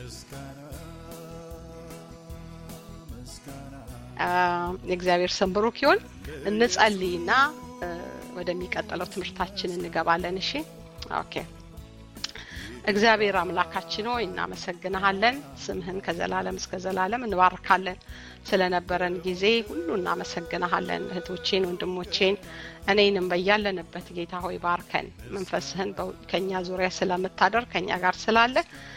የእግዚአብሔር ስም ብሩክ ይሁን። እንጸልይና ወደሚቀጥለው ትምህርታችን እንገባለን። እሺ ኦኬ። እግዚአብሔር አምላካችን ሆይ እናመሰግንሃለን። ስምህን ከዘላለም እስከ ዘላለም እንባርካለን። ስለነበረን ጊዜ ሁሉ እናመሰግንሃለን። እህቶቼን፣ ወንድሞቼን እኔንም በያለንበት ጌታ ሆይ ባርከን። መንፈስህን ከኛ ዙሪያ ስለምታደር ከኛ ጋር ስላለ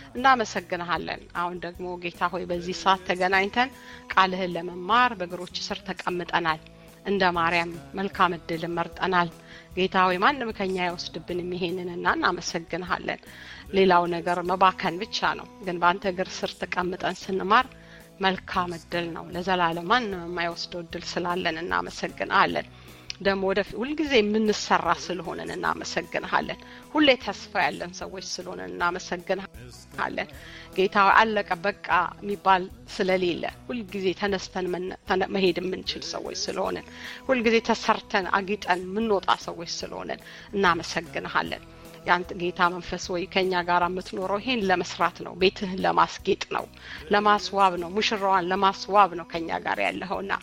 እናመሰግንሃለን። አሁን ደግሞ ጌታ ሆይ በዚህ ሰዓት ተገናኝተን ቃልህን ለመማር በእግሮች ስር ተቀምጠናል። እንደ ማርያም መልካም እድል መርጠናል። ጌታ ሆይ ማንም ከኛ አይወስድብንም ይሄንንና እናመሰግንሃለን። ሌላው ነገር መባከን ብቻ ነው፣ ግን በአንተ እግር ስር ተቀምጠን ስንማር መልካም እድል ነው። ለዘላለም ማንም የማይወስደው እድል ስላለን እናመሰግንሃለን። ደግሞ ወደ ሁልጊዜ የምንሰራ ስለሆነን እናመሰግንሃለን። ሁሌ ተስፋ ያለን ሰዎች ስለሆነን እናመሰግንሃለን። ጌታ አለቀ በቃ የሚባል ስለሌለ ሁልጊዜ ተነስተን መሄድ የምንችል ሰዎች ስለሆነን ሁልጊዜ ተሰርተን አጊጠን የምንወጣ ሰዎች ስለሆነን እናመሰግንሃለን። ያንተ ጌታ መንፈስ ወይ ከኛ ጋር የምትኖረው ይሄን ለመስራት ነው። ቤትህን ለማስጌጥ ነው፣ ለማስዋብ ነው፣ ሙሽራዋን ለማስዋብ ነው ከኛ ጋር ያለኸውና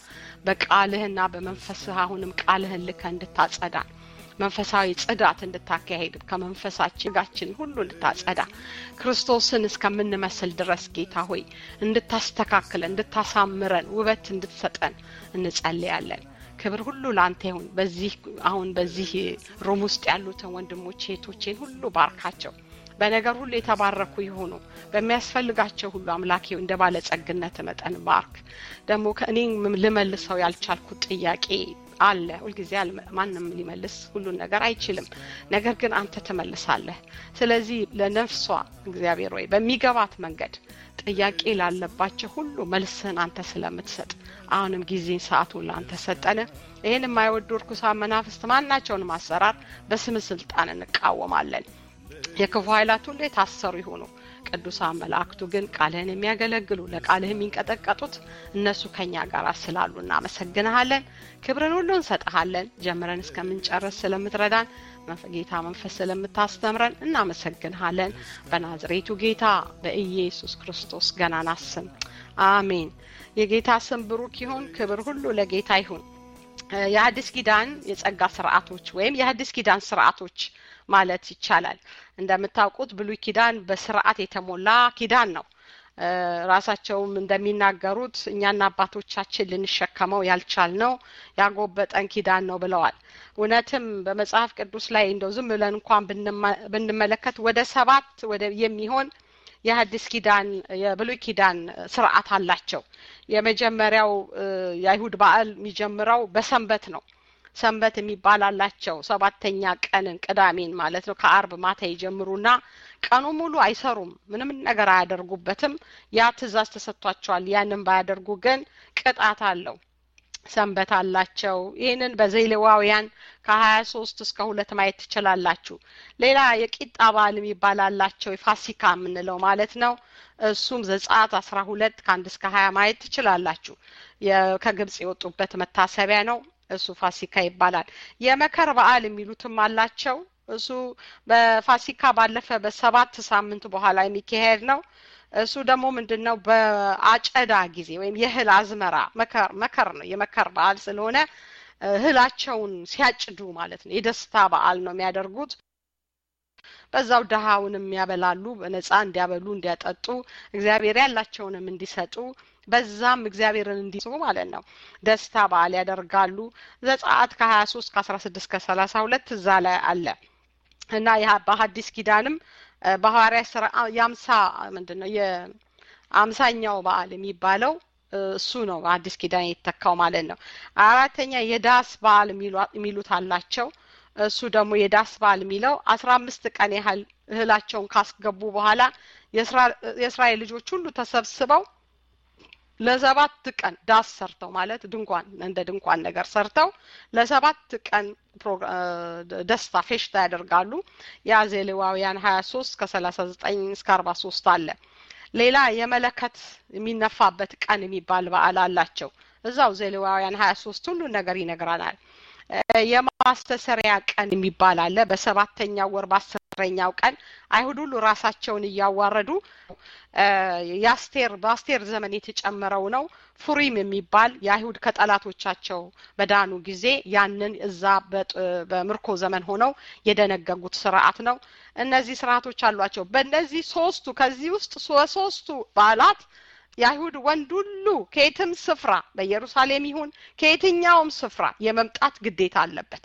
በቃልህና በመንፈስህ አሁንም ቃልህን ልከ እንድታጸዳ መንፈሳዊ ጽዳት እንድታካሄድ ከመንፈሳችን ጋችን ሁሉ እንድታጸዳ ክርስቶስን እስከምንመስል ድረስ ጌታ ሆይ እንድታስተካክለን፣ እንድታሳምረን፣ ውበት እንድትሰጠን እንጸልያለን። ክብር ሁሉ ለአንተ ይሁን። በዚህ አሁን በዚህ ሩም ውስጥ ያሉትን ወንድሞቼ እህቶቼን ሁሉ ባርካቸው። በነገር ሁሉ የተባረኩ ይሆኑ። በሚያስፈልጋቸው ሁሉ አምላኬ እንደ ባለጸግነት መጠን ባርክ። ደግሞ ከእኔ ልመልሰው ያልቻልኩት ጥያቄ አለ። ሁልጊዜ ማንም ሊመልስ ሁሉን ነገር አይችልም። ነገር ግን አንተ ትመልሳለህ። ስለዚህ ለነፍሷ እግዚአብሔር ወይ በሚገባት መንገድ ጥያቄ ላለባቸው ሁሉ መልስህን አንተ ስለምትሰጥ አሁንም ጊዜን ሰዓቱን ለአንተ ሰጠን። ይህን የማይወዱ እርኩሳን መናፍስት ማናቸውንም አሰራር በስም ስልጣን እንቃወማለን። የክፉ ኃይላት ሁሉ የታሰሩ ይሆኑ። ቅዱሳን መላእክቱ ግን ቃልህን የሚያገለግሉ ለቃልህ የሚንቀጠቀጡት እነሱ ከኛ ጋር ስላሉ እናመሰግንሃለን። ክብርን ሁሉ እንሰጠሃለን። ጀምረን እስከምንጨርስ ስለምትረዳን ጌታ መንፈስ ስለምታስተምረን እናመሰግንሃለን። በናዝሬቱ ጌታ በኢየሱስ ክርስቶስ ገናና ስም አሜን። የጌታ ስም ብሩክ ይሁን። ክብር ሁሉ ለጌታ ይሁን። የሐዲስ ኪዳን የጸጋ ስርዓቶች ወይም የሐዲስ ኪዳን ስርዓቶች ማለት ይቻላል። እንደምታውቁት ብሉይ ኪዳን በስርዓት የተሞላ ኪዳን ነው። ራሳቸውም እንደሚናገሩት እኛና አባቶቻችን ልንሸከመው ያልቻልነው ያጎበጠን ኪዳን ነው ብለዋል። እውነትም በመጽሐፍ ቅዱስ ላይ እንደው ዝም ብለን እንኳን ብንመለከት ወደ ሰባት ወደ የሚሆን የሐዲስ ኪዳን የብሉይ ኪዳን ስርዓት አላቸው። የመጀመሪያው የአይሁድ በዓል የሚጀምረው በሰንበት ነው። ሰንበት የሚባል አላቸው። ሰባተኛ ቀንን ቅዳሜን ማለት ነው። ከአርብ ማታ ይጀምሩና ቀኑ ሙሉ አይሰሩም፣ ምንም ነገር አያደርጉበትም። ያ ትእዛዝ ተሰጥቷቸዋል። ያንን ባያደርጉ ግን ቅጣት አለው። ሰንበት አላቸው። ይህንን በዘሌዋውያን ከሀያ ሶስት እስከ ሁለት ማየት ትችላላችሁ። ሌላ የቂጣ በዓል የሚባል አላቸው። የፋሲካ የምንለው ማለት ነው። እሱም ዘጸአት አስራ ሁለት ከአንድ እስከ ሀያ ማየት ትችላላችሁ። ከግብጽ የወጡበት መታሰቢያ ነው። እሱ ፋሲካ ይባላል። የመከር በዓል የሚሉትም አላቸው። እሱ በፋሲካ ባለፈ በሰባት ሳምንት በኋላ የሚካሄድ ነው። እሱ ደግሞ ምንድን ነው? በአጨዳ ጊዜ ወይም የእህል አዝመራ መከር መከር ነው። የመከር በዓል ስለሆነ እህላቸውን ሲያጭዱ ማለት ነው። የደስታ በዓል ነው የሚያደርጉት። በዛው ድሃውንም ያበላሉ፣ በነጻ እንዲያበሉ እንዲያጠጡ፣ እግዚአብሔር ያላቸውንም እንዲሰጡ በዛም እግዚአብሔርን እንዲስቡ ማለት ነው። ደስታ በዓል ያደርጋሉ። ዘጸአት ከሀያ ሶስት ከአስራ ስድስት ከሰላሳ ሁለት እዛ ላይ አለ እና በሐዲስ ኪዳንም በሐዋርያ ስራ የአምሳ ምንድን ነው የአምሳኛው በዓል የሚባለው እሱ ነው በአዲስ ኪዳን የተተካው ማለት ነው። አራተኛ የዳስ በዓል የሚሉት አላቸው። እሱ ደግሞ የዳስ በዓል የሚለው አስራ አምስት ቀን ያህል እህላቸውን ካስገቡ በኋላ የእስራኤል ልጆች ሁሉ ተሰብስበው ለሰባት ቀን ዳስ ሰርተው ማለት ድንኳን እንደ ድንኳን ነገር ሰርተው ለሰባት ቀን ደስታ ፌሽታ ያደርጋሉ። ያ ዘሌዋውያን ሀያ ሶስት ከሰላሳ ዘጠኝ እስከ አርባ ሶስት አለ። ሌላ የመለከት የሚነፋበት ቀን የሚባል በዓል አላቸው። እዛው ዘሌዋውያን ሀያ ሶስት ሁሉን ነገር ይነግረናል። ማስተሰሪያ ቀን የሚባል አለ። በሰባተኛው ወር በአስረኛው ቀን አይሁድ ሁሉ ራሳቸውን እያዋረዱ የአስቴር በአስቴር ዘመን የተጨመረው ነው። ፉሪም የሚባል የአይሁድ ከጠላቶቻቸው በዳኑ ጊዜ ያንን እዛ በምርኮ ዘመን ሆነው የደነገጉት ስርዓት ነው። እነዚህ ስርዓቶች አሏቸው። በእነዚህ ሶስቱ ከዚህ ውስጥ ሶስቱ በዓላት የአይሁድ ወንድ ሁሉ ከየትም ስፍራ በኢየሩሳሌም ይሁን ከየትኛውም ስፍራ የመምጣት ግዴታ አለበት።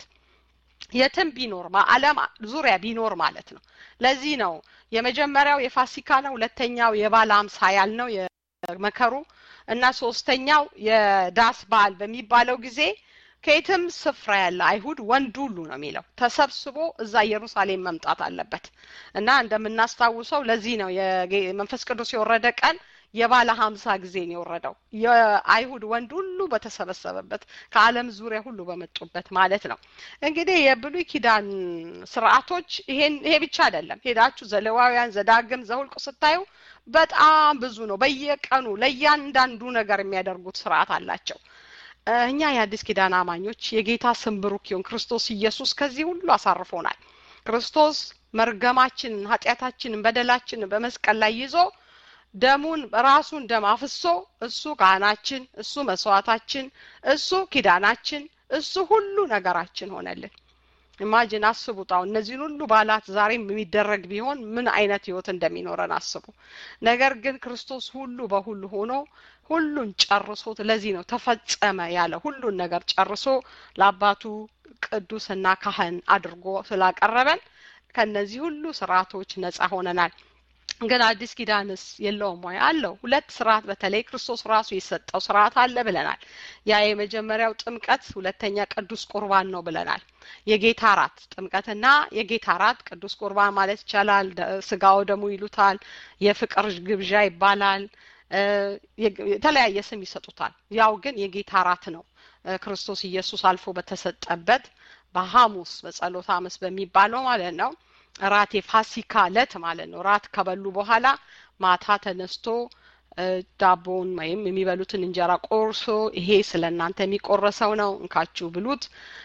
የትም ቢኖር በዓለም ዙሪያ ቢኖር ማለት ነው። ለዚህ ነው የመጀመሪያው የፋሲካ ነው፣ ሁለተኛው የባለ አምሳ ያልነው የመከሩ እና ሶስተኛው የዳስ በዓል በሚባለው ጊዜ ከየትም ስፍራ ያለ አይሁድ ወንድ ሁሉ ነው የሚለው ተሰብስቦ እዛ ኢየሩሳሌም መምጣት አለበት እና እንደምናስታውሰው ለዚህ ነው መንፈስ ቅዱስ የወረደ ቀን የባለ ሀምሳ ጊዜ ነው የወረደው የአይሁድ ወንድ ሁሉ በተሰበሰበበት ከዓለም ዙሪያ ሁሉ በመጡበት ማለት ነው። እንግዲህ የብሉይ ኪዳን ስርዓቶች ይሄን ይሄ ብቻ አይደለም። ሄዳችሁ ዘሌዋውያን፣ ዘዳግም፣ ዘሁልቁ ስታዩ በጣም ብዙ ነው። በየቀኑ ለእያንዳንዱ ነገር የሚያደርጉት ስርዓት አላቸው። እኛ የአዲስ ኪዳን አማኞች የጌታ ስም ብሩክ ይሁን። ክርስቶስ ኢየሱስ ከዚህ ሁሉ አሳርፎናል። ክርስቶስ መርገማችንን፣ ኃጢአታችንን፣ በደላችንን በመስቀል ላይ ይዞ ደሙን ራሱን ደም አፍሶ እሱ ካህናችን፣ እሱ መስዋዕታችን፣ እሱ ኪዳናችን፣ እሱ ሁሉ ነገራችን ሆነልን። ኢማጂን አስቡት። አሁን እነዚህን ሁሉ በዓላት ዛሬም የሚደረግ ቢሆን ምን አይነት ህይወት እንደሚኖረን አስቡ። ነገር ግን ክርስቶስ ሁሉ በሁሉ ሆኖ ሁሉን ጨርሶት ለዚህ ነው ተፈጸመ ያለ ሁሉን ነገር ጨርሶ ለአባቱ ቅዱስና ካህን አድርጎ ስላቀረበን ከነዚህ ሁሉ ስርዓቶች ነጻ ሆነናል። ግን አዲስ ኪዳንስ የለውም ወይ? አለው። ሁለት ስርዓት በተለይ ክርስቶስ ራሱ የሰጠው ስርዓት አለ ብለናል። ያ የመጀመሪያው ጥምቀት፣ ሁለተኛ ቅዱስ ቁርባን ነው ብለናል። የጌታ ራት ጥምቀትና የጌታ ራት ቅዱስ ቁርባን ማለት ይቻላል። ስጋው ደሙ ይሉታል። የፍቅር ግብዣ ይባላል። የተለያየ ስም ይሰጡታል። ያው ግን የጌታ ራት ነው። ክርስቶስ ኢየሱስ አልፎ በተሰጠበት በሐሙስ በጸሎተ ሐሙስ በሚባለው ማለት ነው ራት የፋሲካ እለት ማለት ነው። ራት ከበሉ በኋላ ማታ ተነስቶ ዳቦውን ወይም የሚበሉትን እንጀራ ቆርሶ ይሄ ስለ እናንተ የሚቆረሰው ነው፣ እንካችሁ ብሉት፣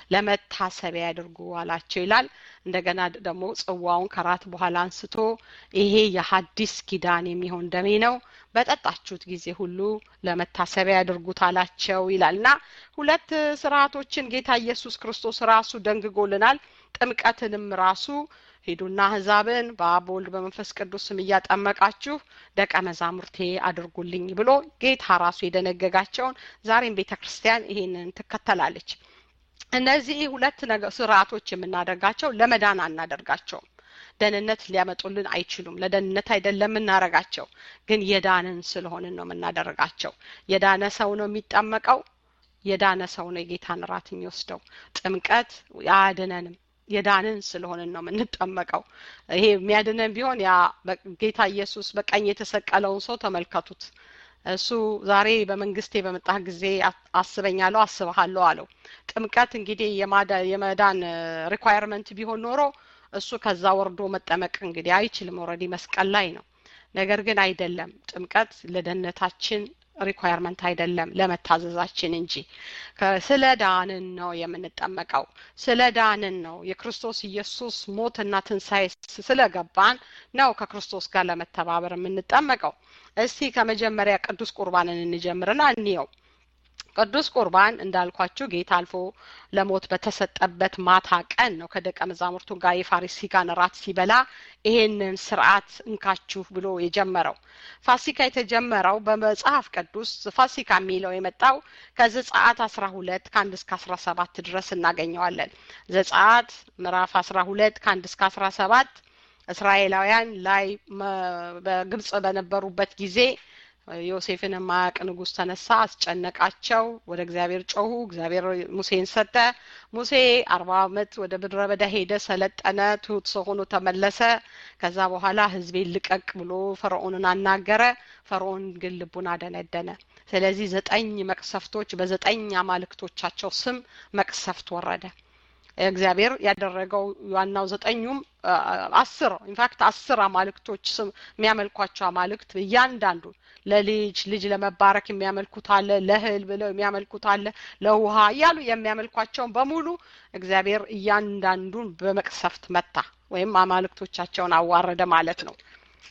ለመታሰቢያ ያድርጉ አላቸው ይላል። እንደገና ደግሞ ጽዋውን ከራት በኋላ አንስቶ ይሄ የሐዲስ ኪዳን የሚሆን ደሜ ነው፣ በጠጣችሁት ጊዜ ሁሉ ለመታሰቢያ ያድርጉት አላቸው ይላል እና ሁለት ስርዓቶችን ጌታ ኢየሱስ ክርስቶስ ራሱ ደንግጎልናል። ጥምቀትንም ራሱ ሂዱና አሕዛብን በአብ በወልድ በመንፈስ ቅዱስ ስም እያጠመቃችሁ ደቀ መዛሙርቴ አድርጉልኝ ብሎ ጌታ ራሱ የደነገጋቸውን ዛሬም ቤተ ክርስቲያን ይሄንን ትከተላለች። እነዚህ ሁለት ነገር ስርዓቶች የምናደርጋቸው ለመዳን አናደርጋቸውም። ደህንነት ሊያመጡልን አይችሉም። ለደህንነት አይደለም የምናደርጋቸው፣ ግን የዳንን ስለሆንን ነው የምናደርጋቸው። የዳነ ሰው ነው የሚጠመቀው። የዳነ ሰው ነው የጌታን ራት የሚወስደው። ጥምቀት አያድነንም። የዳንን ስለሆንን ነው የምንጠመቀው። ይሄ የሚያድነን ቢሆን ያ ጌታ ኢየሱስ በቀኝ የተሰቀለውን ሰው ተመልከቱት። እሱ ዛሬ በመንግስቴ በመጣህ ጊዜ አስበኛለሁ፣ አስብሃለሁ አለው። ጥምቀት እንግዲህ የመዳን ሪኳየርመንት ቢሆን ኖሮ እሱ ከዛ ወርዶ መጠመቅ እንግዲህ አይችልም። ኦልሬዲ መስቀል ላይ ነው። ነገር ግን አይደለም። ጥምቀት ለደህንነታችን ሪኳየርመንት አይደለም ለመታዘዛችን እንጂ ስለ ዳንን ነው የምንጠመቀው። ስለ ዳንን ነው የክርስቶስ ኢየሱስ ሞትና ትንሣኤ ስለገባን ነው ከክርስቶስ ጋር ለመተባበር የምንጠመቀው። እስቲ ከመጀመሪያ ቅዱስ ቁርባንን እንጀምርና እንየው። ቅዱስ ቁርባን እንዳልኳችሁ ጌታ አልፎ ለሞት በተሰጠበት ማታ ቀን ነው ከደቀ መዛሙርቱ ጋር የፋሪሲካን ራት ሲበላ ይሄንን ስርዓት እንካችሁ ብሎ የጀመረው። ፋሲካ የተጀመረው በመጽሐፍ ቅዱስ ፋሲካ የሚለው የመጣው ከዘጸአት አስራ ሁለት ከአንድ እስከ አስራ ሰባት ድረስ እናገኘዋለን። ዘጸአት ምዕራፍ አስራ ሁለት ከአንድ እስከ አስራ ሰባት እስራኤላውያን ላይ በግብጽ በነበሩበት ጊዜ ዮሴፍን የማያውቅ ንጉሥ ተነሳ፣ አስጨነቃቸው። ወደ እግዚአብሔር ጮሁ። እግዚአብሔር ሙሴን ሰጠ። ሙሴ አርባ ዓመት ወደ ምድረ በዳ ሄደ፣ ሰለጠነ፣ ትሁት ሰው ሆኖ ተመለሰ። ከዛ በኋላ ሕዝቤን ልቀቅ ብሎ ፈርዖንን አናገረ። ፈርዖን ግን ልቡን አደነደነ። ስለዚህ ዘጠኝ መቅሰፍቶች በዘጠኝ አማልክቶቻቸው ስም መቅሰፍት ወረደ። እግዚአብሔር ያደረገው ዋናው ዘጠኙም አስር ኢንፋክት አስር አማልክቶች ስም የሚያመልኳቸው አማልክት እያንዳንዱ ለልጅ ልጅ ለመባረክ የሚያመልኩት አለ፣ ለእህል ብለው የሚያመልኩት አለ፣ ለውሃ እያሉ የሚያመልኳቸውን በሙሉ እግዚአብሔር እያንዳንዱን በመቅሰፍት መታ ወይም አማልክቶቻቸውን አዋረደ ማለት ነው።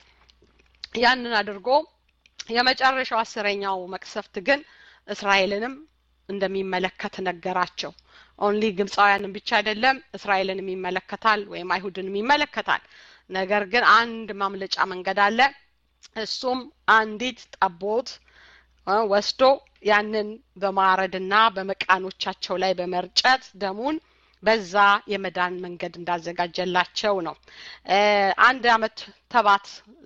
ያንን አድርጎ የመጨረሻው አስረኛው መቅሰፍት ግን እስራኤልንም እንደሚመለከት ነገራቸው። ኦንሊ ግብፃውያንን ብቻ አይደለም እስራኤልንም ይመለከታል ወይም አይሁድንም ይመለከታል። ነገር ግን አንድ ማምለጫ መንገድ አለ። እሱም አንዲት ጠቦት ወስዶ ያንን በማረድና በመቃኖቻቸው ላይ በመርጨት ደሙን በዛ የመዳን መንገድ እንዳዘጋጀላቸው ነው። አንድ አመት ተባት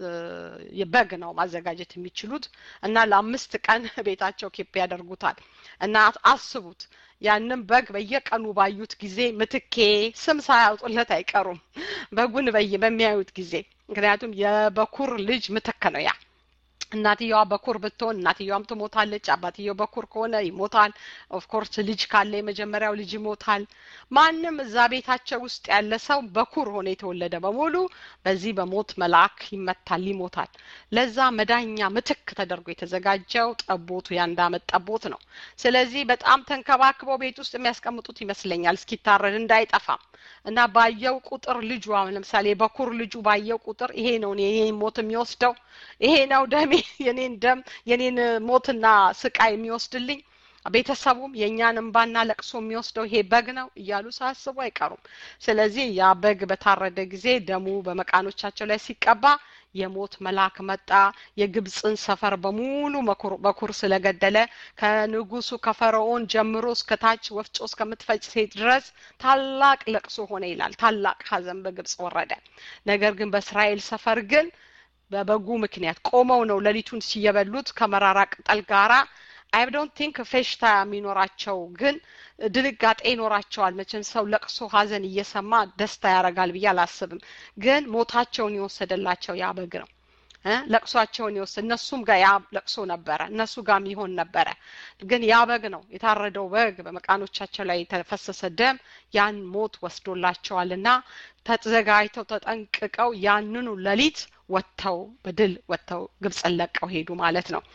በግ ነው ማዘጋጀት የሚችሉት እና ለአምስት ቀን ቤታቸው ኬፕ ያደርጉታል እና አስቡት ያንን በግ በየቀኑ ባዩት ጊዜ ምትኬ ስም ሳያውጡለት አይቀሩም። በጉን በይ በሚያዩት ጊዜ ምክንያቱም የበኩር ልጅ ምትክ ነው ያ እናትየዋ በኩር ብትሆን እናትየዋም ትሞታለች። አባትየው በኩር ከሆነ ይሞታል። ኦፍኮርስ ልጅ ካለ የመጀመሪያው ልጅ ይሞታል። ማንም እዛ ቤታቸው ውስጥ ያለ ሰው በኩር ሆነ የተወለደ በሙሉ በዚህ በሞት መልአክ ይመታል፣ ይሞታል። ለዛ መዳኛ ምትክ ተደርጎ የተዘጋጀው ጠቦቱ የአንድ አመት ጠቦት ነው። ስለዚህ በጣም ተንከባክበው ቤት ውስጥ የሚያስቀምጡት ይመስለኛል እስኪታረድ እንዳይጠፋም እና ባየው ቁጥር ልጁ አሁን ለምሳሌ በኩር ልጁ ባየው ቁጥር ይሄ ነው የኔን ሞት የሚወስደው ይሄ ነው ደሜ የኔን ደም የኔን ሞትና ስቃይ የሚወስድልኝ ቤተሰቡም የእኛን እንባና ለቅሶ የሚወስደው ይሄ በግ ነው እያሉ ሳያስቡ አይቀሩም። ስለዚህ ያ በግ በታረደ ጊዜ ደሙ በመቃኖቻቸው ላይ ሲቀባ የሞት መልአክ መጣ። የግብፅን ሰፈር በሙሉ በኩር ስለገደለ ከንጉሱ ከፈርዖን ጀምሮ እስከ ታች ወፍጮ እስከምትፈጭ ሴት ድረስ ታላቅ ለቅሶ ሆነ ይላል። ታላቅ ሐዘን በግብፅ ወረደ። ነገር ግን በእስራኤል ሰፈር ግን በበጉ ምክንያት ቆመው ነው ሌሊቱን ሲየበሉት ከመራራ ቅጠል ጋራ አይ ዶንት ቲንክ ፌሽታ የሚኖራቸው ግን ድንጋጤ ይኖራቸዋል። መቼም ሰው ለቅሶ ሐዘን እየሰማ ደስታ ያደርጋል ብዬ አላስብም። ግን ሞታቸውን የወሰደላቸው ያ በግ ነው። ለቅሷቸውን የወሰድ እነሱም ጋር ያ ለቅሶ ነበረ፣ እነሱ ጋም ይሆን ነበረ። ግን ያ በግ ነው የታረደው በግ በመቃኖቻቸው ላይ የተፈሰሰ ደም ያን ሞት ወስዶላቸዋልና ተዘጋጅተው ተጠንቅቀው ያንኑ ሌሊት ወጥተው በድል ወጥተው ግብፅን ለቀው ሄዱ ማለት ነው።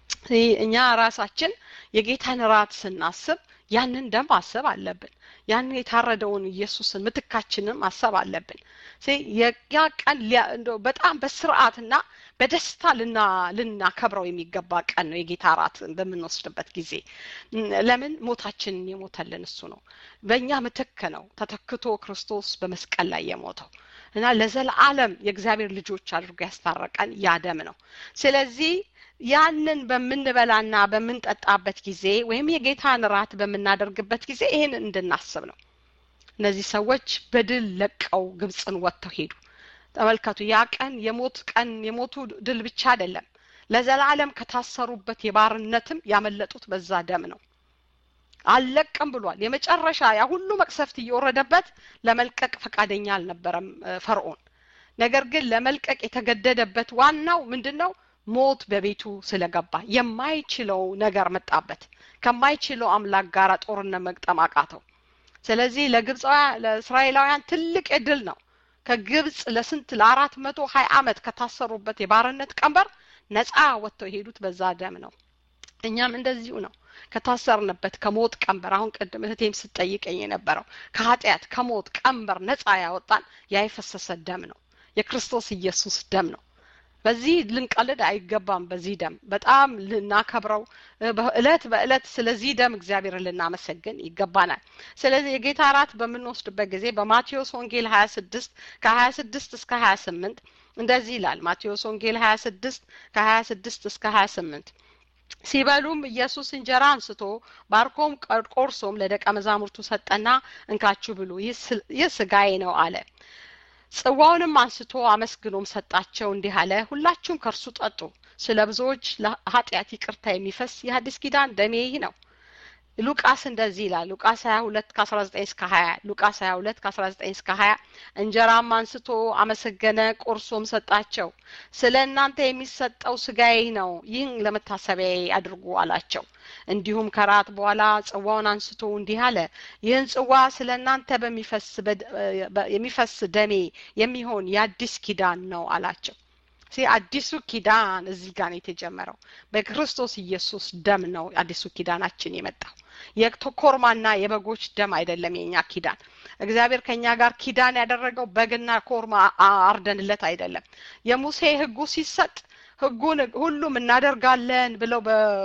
እኛ ራሳችን የጌታን ራት ስናስብ ያንን ደም ማሰብ አለብን። ያንን የታረደውን ኢየሱስን ምትካችንን ማሰብ አለብን። ያ ቀን በጣም በስርዓትና በደስታ ልና ልናከብረው የሚገባ ቀን ነው። የጌታ ራት በምንወስድበት ጊዜ ለምን ሞታችንን የሞተልን እሱ ነው። በእኛ ምትክ ነው ተተክቶ ክርስቶስ በመስቀል ላይ የሞተው እና ለዘላለም የእግዚአብሔር ልጆች አድርጎ ያስታረቀን ያ ደም ነው። ስለዚህ ያንን በምንበላና በምንጠጣበት ጊዜ ወይም የጌታን ራት በምናደርግበት ጊዜ ይህን እንድናስብ ነው። እነዚህ ሰዎች በድል ለቀው ግብፅን ወጥተው ሄዱ። ተመልከቱ፣ ያ ቀን የሞት ቀን የሞቱ ድል ብቻ አይደለም፣ ለዘላለም ከታሰሩበት የባርነትም ያመለጡት በዛ ደም ነው። አልለቅም ብሏል። የመጨረሻ ያ ሁሉ መቅሰፍት እየወረደበት ለመልቀቅ ፈቃደኛ አልነበረም ፈርዖን። ነገር ግን ለመልቀቅ የተገደደበት ዋናው ምንድን ነው? ሞት በቤቱ ስለገባ የማይችለው ነገር መጣበት። ከማይችለው አምላክ ጋር ጦርነት መግጠም አቃተው። ስለዚህ ለግብፃውያን ለእስራኤላውያን ትልቅ እድል ነው። ከግብፅ ለስንት ለአራት መቶ ሀያ ዓመት ከታሰሩበት የባርነት ቀንበር ነፃ ወጥተው የሄዱት በዛ ደም ነው። እኛም እንደዚሁ ነው ከታሰርንበት ከሞት ቀንበር አሁን ቅድም እህቴም ስትጠይቀኝ የነበረው ከኃጢአት ከሞት ቀንበር ነፃ ያወጣን ያ የፈሰሰ ደም ነው። የክርስቶስ ኢየሱስ ደም ነው። በዚህ ልንቀልድ አይገባም። በዚህ ደም በጣም ልናከብረው እለት በእለት ስለዚህ ደም እግዚአብሔርን ልናመሰግን ይገባናል። ስለዚህ የጌታ እራት በምንወስድበት ጊዜ በማቴዎስ ወንጌል ሀያ ስድስት ከሀያ ስድስት እስከ ሀያ ስምንት እንደዚህ ይላል። ማቴዎስ ወንጌል ሀያ ስድስት ከሀያ ስድስት እስከ ሀያ ስምንት ሲበሉም ኢየሱስ እንጀራ አንስቶ ባርኮም ቆርሶም ለደቀ መዛሙርቱ ሰጠና እንካችሁ ብሉ፣ ይህ ስጋዬ ነው አለ። ጽዋውንም አንስቶ አመስግኖም ሰጣቸው፣ እንዲህ አለ፣ ሁላችሁም ከእርሱ ጠጡ። ስለ ብዙዎች ለኃጢአት ይቅርታ የሚፈስ የሐዲስ ኪዳን ደሜ ይህ ነው። ሉቃስ እንደዚህ ይላል ሉቃስ 22 ከ19 እስከ 20 ሉቃስ 22 ከ19 እስከ 20 እንጀራም አንስቶ አመሰገነ ቆርሶም ሰጣቸው ስለ እናንተ የሚሰጠው ስጋዬ ነው ይህን ለመታሰቢያ አድርጉ አላቸው እንዲሁም ከራት በኋላ ጽዋውን አንስቶ እንዲህ አለ ይህን ጽዋ ስለ እናንተ የሚፈስ ደሜ የሚሆን የአዲስ ኪዳን ነው አላቸው ሲ አዲሱ ኪዳን እዚህ ጋር ነው የተጀመረው በክርስቶስ ኢየሱስ ደም ነው አዲሱ ኪዳናችን የመጣው የኮርማና የበጎች ደም አይደለም የኛ ኪዳን እግዚአብሔር ከኛ ጋር ኪዳን ያደረገው በግና ኮርማ አርደንለት አይደለም የሙሴ ህጉ ሲሰጥ ህጉን ሁሉም እናደርጋለን ብለው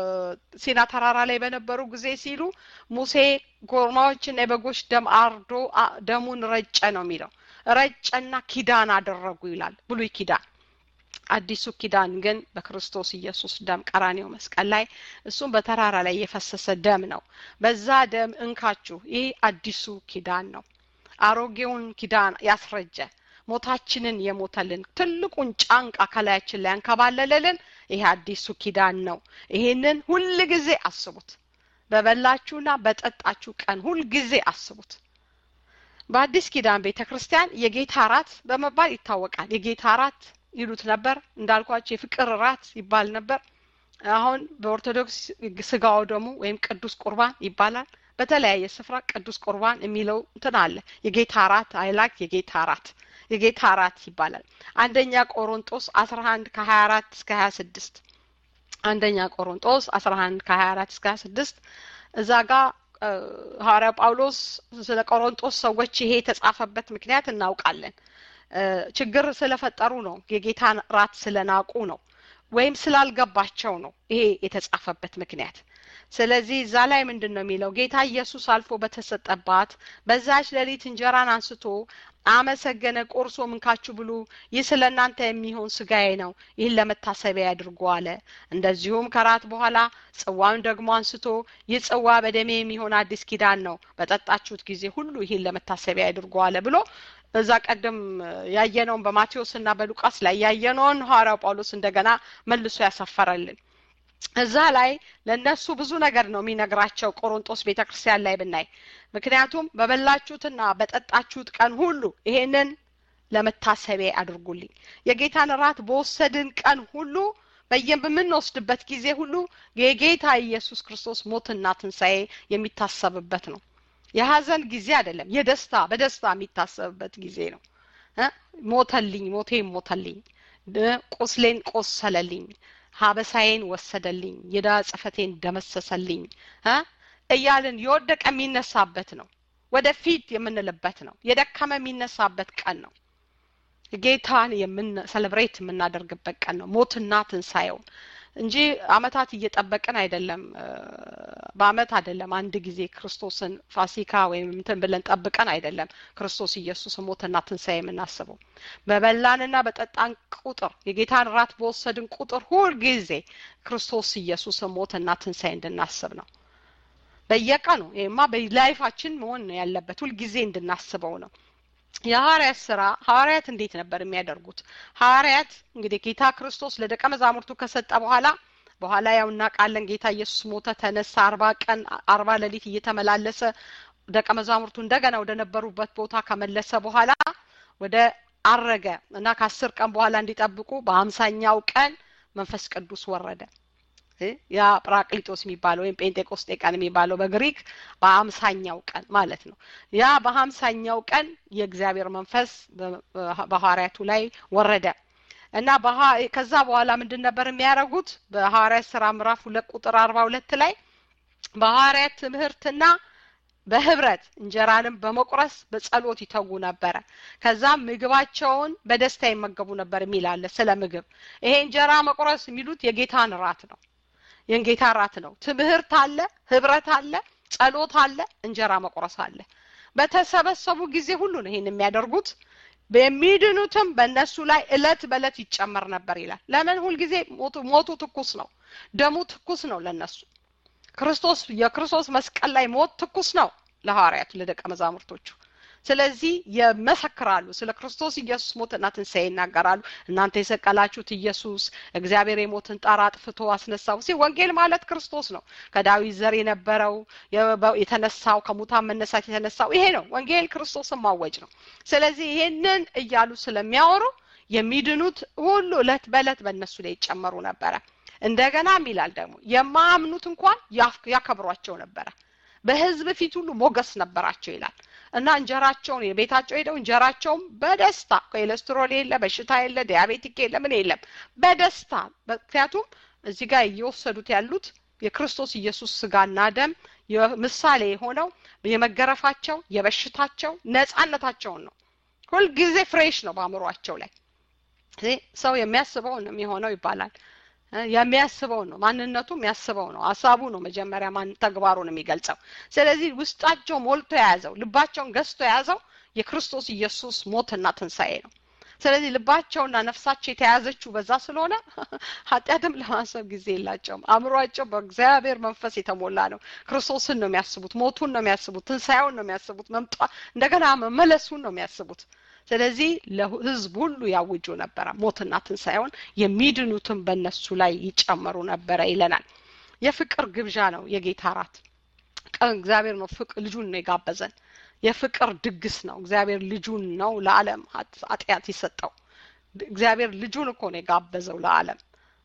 በሲና ተራራ ላይ በነበሩ ጊዜ ሲሉ ሙሴ ኮርማዎችና የበጎች ደም አርዶ ደሙን ረጨ ነው የሚለው ረጨና ኪዳን አደረጉ ይላል ብሉይ ኪዳን አዲሱ ኪዳን ግን በክርስቶስ ኢየሱስ ደም ቀራኔው መስቀል ላይ እሱም በተራራ ላይ የፈሰሰ ደም ነው በዛ ደም እንካችሁ ይህ አዲሱ ኪዳን ነው አሮጌውን ኪዳን ያስረጀ ሞታችንን የሞተልን ትልቁን ጫንቃ ከላያችን ላይ ያንከባለለልን ይሄ አዲሱ ኪዳን ነው ይሄንን ሁል ጊዜ አስቡት በበላችሁና በጠጣችሁ ቀን ሁል ጊዜ አስቡት በአዲስ ኪዳን ቤተ ክርስቲያን የጌታ ራት በመባል ይታወቃል የጌታ ራት ይሉት ነበር እንዳልኳቸው የፍቅር ራት ይባል ነበር አሁን በኦርቶዶክስ ስጋው ደግሞ ወይም ቅዱስ ቁርባን ይባላል በተለያየ ስፍራ ቅዱስ ቁርባን የሚለው እንትን አለ የጌታ ራት አይላክ የጌታ ራት የጌታ ራት ይባላል አንደኛ ቆሮንጦስ አስራ አንድ ከሀያ አራት እስከ ሀያ ስድስት አንደኛ ቆሮንጦስ አስራ አንድ ከሀያ አራት እስከ ሀያ ስድስት እዛ ጋር ሐዋርያ ጳውሎስ ስለ ቆሮንጦስ ሰዎች ይሄ የተጻፈበት ምክንያት እናውቃለን ችግር ስለፈጠሩ ነው የጌታን ራት ስለናቁ ነው ወይም ስላልገባቸው ነው ይሄ የተጻፈበት ምክንያት ስለዚህ እዛ ላይ ምንድን ነው የሚለው ጌታ ኢየሱስ አልፎ በተሰጠባት በዛች ሌሊት እንጀራን አንስቶ አመሰገነ ቆርሶ ምንካችሁ ብሉ ይህ ስለ እናንተ የሚሆን ስጋዬ ነው ይህን ለመታሰቢያ ያድርጉ አለ እንደዚሁም ከራት በኋላ ጽዋውን ደግሞ አንስቶ ይህ ጽዋ በደሜ የሚሆን አዲስ ኪዳን ነው በጠጣችሁት ጊዜ ሁሉ ይህን ለመታሰቢያ ያድርጉ አለ ብሎ እዛ ቀደም ያየነውን በማቴዎስ እና በሉቃስ ላይ ያየነውን ሐዋርያው ጳውሎስ እንደገና መልሶ ያሰፈረልን እዛ ላይ ለእነሱ ብዙ ነገር ነው የሚነግራቸው ቆሮንጦስ ቤተ ክርስቲያን ላይ ብናይ ምክንያቱም በበላችሁትና በጠጣችሁት ቀን ሁሉ ይሄንን ለመታሰቢያ አድርጉልኝ የጌታን ራት በወሰድን ቀን ሁሉ በየምንወስድበት ጊዜ ሁሉ የጌታ ኢየሱስ ክርስቶስ ሞትና ትንሣኤ የሚታሰብበት ነው የሀዘን ጊዜ አይደለም የደስታ በደስታ የሚታሰብበት ጊዜ ነው ሞተልኝ ሞቴን ሞተልኝ ቁስሌን ቆሰለልኝ ሀበሳዬን ወሰደልኝ የዳ ጽፈቴን ደመሰሰልኝ እያልን የወደቀ የሚነሳበት ነው ወደፊት የምንልበት ነው የደከመ የሚነሳበት ቀን ነው ጌታን የምን ሰለብሬት የምናደርግበት ቀን ነው ሞትና ትንሳኤውን እንጂ አመታት እየጠበቅን አይደለም በአመት አይደለም አንድ ጊዜ ክርስቶስን ፋሲካ ወይም እንትን ብለን ጠብቀን አይደለም ክርስቶስ ኢየሱስ ሞትና ትንሣኤ የምናስበው በበላንና በጠጣን ቁጥር የጌታን ራት በወሰድን ቁጥር ሁል ጊዜ ክርስቶስ ኢየሱስ ሞትና ትንሣኤ እንድናስብ ነው በየቀኑ ይህማ በላይፋችን መሆን ነው ያለበት ሁልጊዜ እንድናስበው ነው የሐዋርያት ስራ ሐዋርያት እንዴት ነበር የሚያደርጉት ሐዋርያት እንግዲህ ጌታ ክርስቶስ ለደቀ መዛሙርቱ ከሰጠ በኋላ በኋላ ያው እናውቃለን ጌታ ኢየሱስ ሞተ ተነሳ አርባ ቀን አርባ ሌሊት እየተመላለሰ ደቀ መዛሙርቱ እንደገና ወደ ነበሩበት ቦታ ከመለሰ በኋላ ወደ አረገ እና ከአስር ቀን በኋላ እንዲጠብቁ በሀምሳኛው ቀን መንፈስ ቅዱስ ወረደ ያ ጵራቅሊጦስ የሚባለው ወይም ጴንጤቆስጤ ቀን የሚባለው በግሪክ በሀምሳኛው ቀን ማለት ነው ያ በሀምሳኛው ቀን የእግዚአብሔር መንፈስ በሐዋርያቱ ላይ ወረደ እና ከዛ በኋላ ምንድን ነበር የሚያደርጉት በሐዋርያት ስራ ምዕራፍ ሁለት ቁጥር አርባ ሁለት ላይ በሐዋርያት ትምህርትና በህብረት እንጀራንም በመቁረስ በጸሎት ይተጉ ነበረ ከዛም ምግባቸውን በደስታ ይመገቡ ነበር የሚል አለ ስለ ምግብ ይሄ እንጀራ መቁረስ የሚሉት የጌታን ራት ነው የጌታ ራት ነው ትምህርት አለ ህብረት አለ ጸሎት አለ እንጀራ መቁረስ አለ በተሰበሰቡ ጊዜ ሁሉ ነው ይሄን የሚያደርጉት የሚድኑትም በእነሱ ላይ እለት በእለት ይጨመር ነበር ይላል ለምን ሁልጊዜ ሞቱ ትኩስ ነው ደሙ ትኩስ ነው ለነሱ ክርስቶስ የክርስቶስ መስቀል ላይ ሞት ትኩስ ነው ለሐዋርያቱ ለደቀ መዛሙርቶቹ ስለዚህ የመሰክራሉ ስለ ክርስቶስ ኢየሱስ ሞትና ትንሣኤ ይናገራሉ እናንተ የሰቀላችሁት ኢየሱስ እግዚአብሔር የሞትን ጣር አጥፍቶ አስነሳው ሲ ወንጌል ማለት ክርስቶስ ነው ከዳዊት ዘር የነበረው የተነሳው ከሙታን መነሳት የተነሳው ይሄ ነው ወንጌል ክርስቶስን ማወጅ ነው ስለዚህ ይሄንን እያሉ ስለሚያወሩ የሚድኑት ሁሉ እለት በእለት በእነሱ ላይ ይጨመሩ ነበረ እንደገናም ይላል ደግሞ የማያምኑት እንኳን ያከብሯቸው ነበረ በህዝብ ፊት ሁሉ ሞገስ ነበራቸው ይላል እና እንጀራቸውን የቤታቸው ሄደው እንጀራቸውን በደስታ ኮሌስትሮል የለ በሽታ የለ ዲያቤቲክ የለ ምን የለም በደስታ ምክንያቱም እዚህ ጋር እየወሰዱት ያሉት የክርስቶስ ኢየሱስ ስጋና ደም ምሳሌ የሆነው የመገረፋቸው የበሽታቸው ነጻነታቸውን ነው ሁልጊዜ ፍሬሽ ነው በአእምሯቸው ላይ ሰው የሚያስበውን ነው የሚሆነው ይባላል የሚያስበው ነው ማንነቱ የሚያስበው ነው ሀሳቡ ነው መጀመሪያ ማን ተግባሩን የሚገልጸው ስለዚህ ውስጣቸው ሞልቶ የያዘው ልባቸውን ገዝቶ የያዘው የክርስቶስ ኢየሱስ ሞትና ትንሣኤ ነው ስለዚህ ልባቸውና ነፍሳቸው የተያዘችው በዛ ስለሆነ ኃጢአትም ለማሰብ ጊዜ የላቸውም አእምሯቸው በእግዚአብሔር መንፈስ የተሞላ ነው ክርስቶስን ነው የሚያስቡት ሞቱን ነው የሚያስቡት ትንሣኤውን ነው የሚያስቡት መምጣ እንደገና መመለሱን ነው የሚያስቡት ስለዚህ ለህዝብ ሁሉ ያውጁ ነበረ ሞትና ትንሣኤውን የሚድኑትን በእነሱ ላይ ይጨመሩ ነበረ ይለናል የፍቅር ግብዣ ነው የጌታ ራት እግዚአብሔር ነው ፍቅር ልጁን ነው የጋበዘን የፍቅር ድግስ ነው እግዚአብሔር ልጁን ነው ለዓለም ኃጢአት የሰጠው እግዚአብሔር ልጁን እኮ ነው የጋበዘው ለዓለም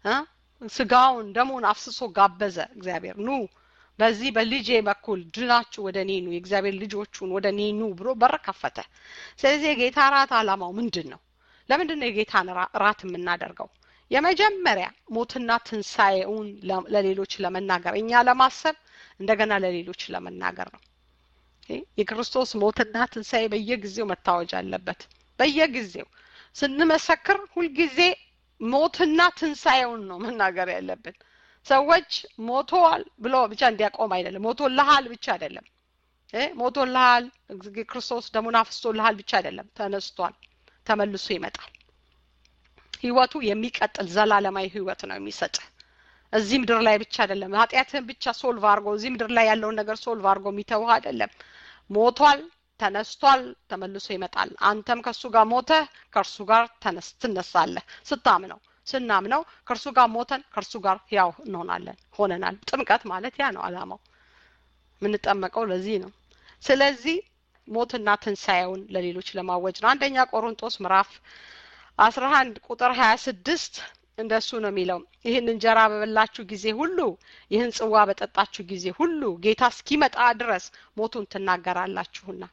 ስጋውን ደሙን አፍስሶ ጋበዘ እግዚአብሔር ኑ በዚህ በልጄ በኩል ድናችሁ ወደ እኔ ኑ የእግዚአብሔር ልጆቹን ወደ እኔ ኑ ብሎ በር ከፈተ ስለዚህ የጌታ ራት አላማው ምንድን ነው ለምንድን ነው የጌታን ራት የምናደርገው የመጀመሪያ ሞትና ትንሣኤውን ለሌሎች ለመናገር እኛ ለማሰብ እንደገና ለሌሎች ለመናገር ነው የክርስቶስ ሞትና ትንሣኤ በየጊዜው መታወጅ አለበት በየጊዜው ስንመሰክር ሁልጊዜ ሞትና ትንሣኤውን ነው መናገር ያለብን ሰዎች ሞተዋል ብሎ ብቻ እንዲያቆም አይደለም ሞቶልሃል ብቻ አይደለም ሞቶልሃል ክርስቶስ ደሙን አፍስቶልሃል ብቻ አይደለም ተነስቷል ተመልሶ ይመጣል ህይወቱ የሚቀጥል ዘላለማዊ ህይወት ነው የሚሰጥ እዚህ ምድር ላይ ብቻ አይደለም ኃጢአትህን ብቻ ሶልቭ አድርጎ እዚህ ምድር ላይ ያለውን ነገር ሶልቭ አድርጎ የሚተውህ አይደለም ሞቷል ተነስቷል ተመልሶ ይመጣል አንተም ከእሱ ጋር ሞተህ ከእርሱ ጋር ትነሳለህ ስታምነው ስናምነው ከእርሱ ጋር ሞተን ከእርሱ ጋር ያው እንሆናለን ሆነናል ጥምቀት ማለት ያ ነው አላማው የምንጠመቀው ለዚህ ነው ስለዚህ ሞትና ትንሣኤውን ለሌሎች ለማወጅ ነው አንደኛ ቆሮንጦስ ምዕራፍ አስራ አንድ ቁጥር ሀያ ስድስት እንደሱ ነው የሚለው ይህን እንጀራ በበላችሁ ጊዜ ሁሉ ይህን ጽዋ በጠጣችሁ ጊዜ ሁሉ ጌታ እስኪመጣ ድረስ ሞቱን ትናገራላችሁና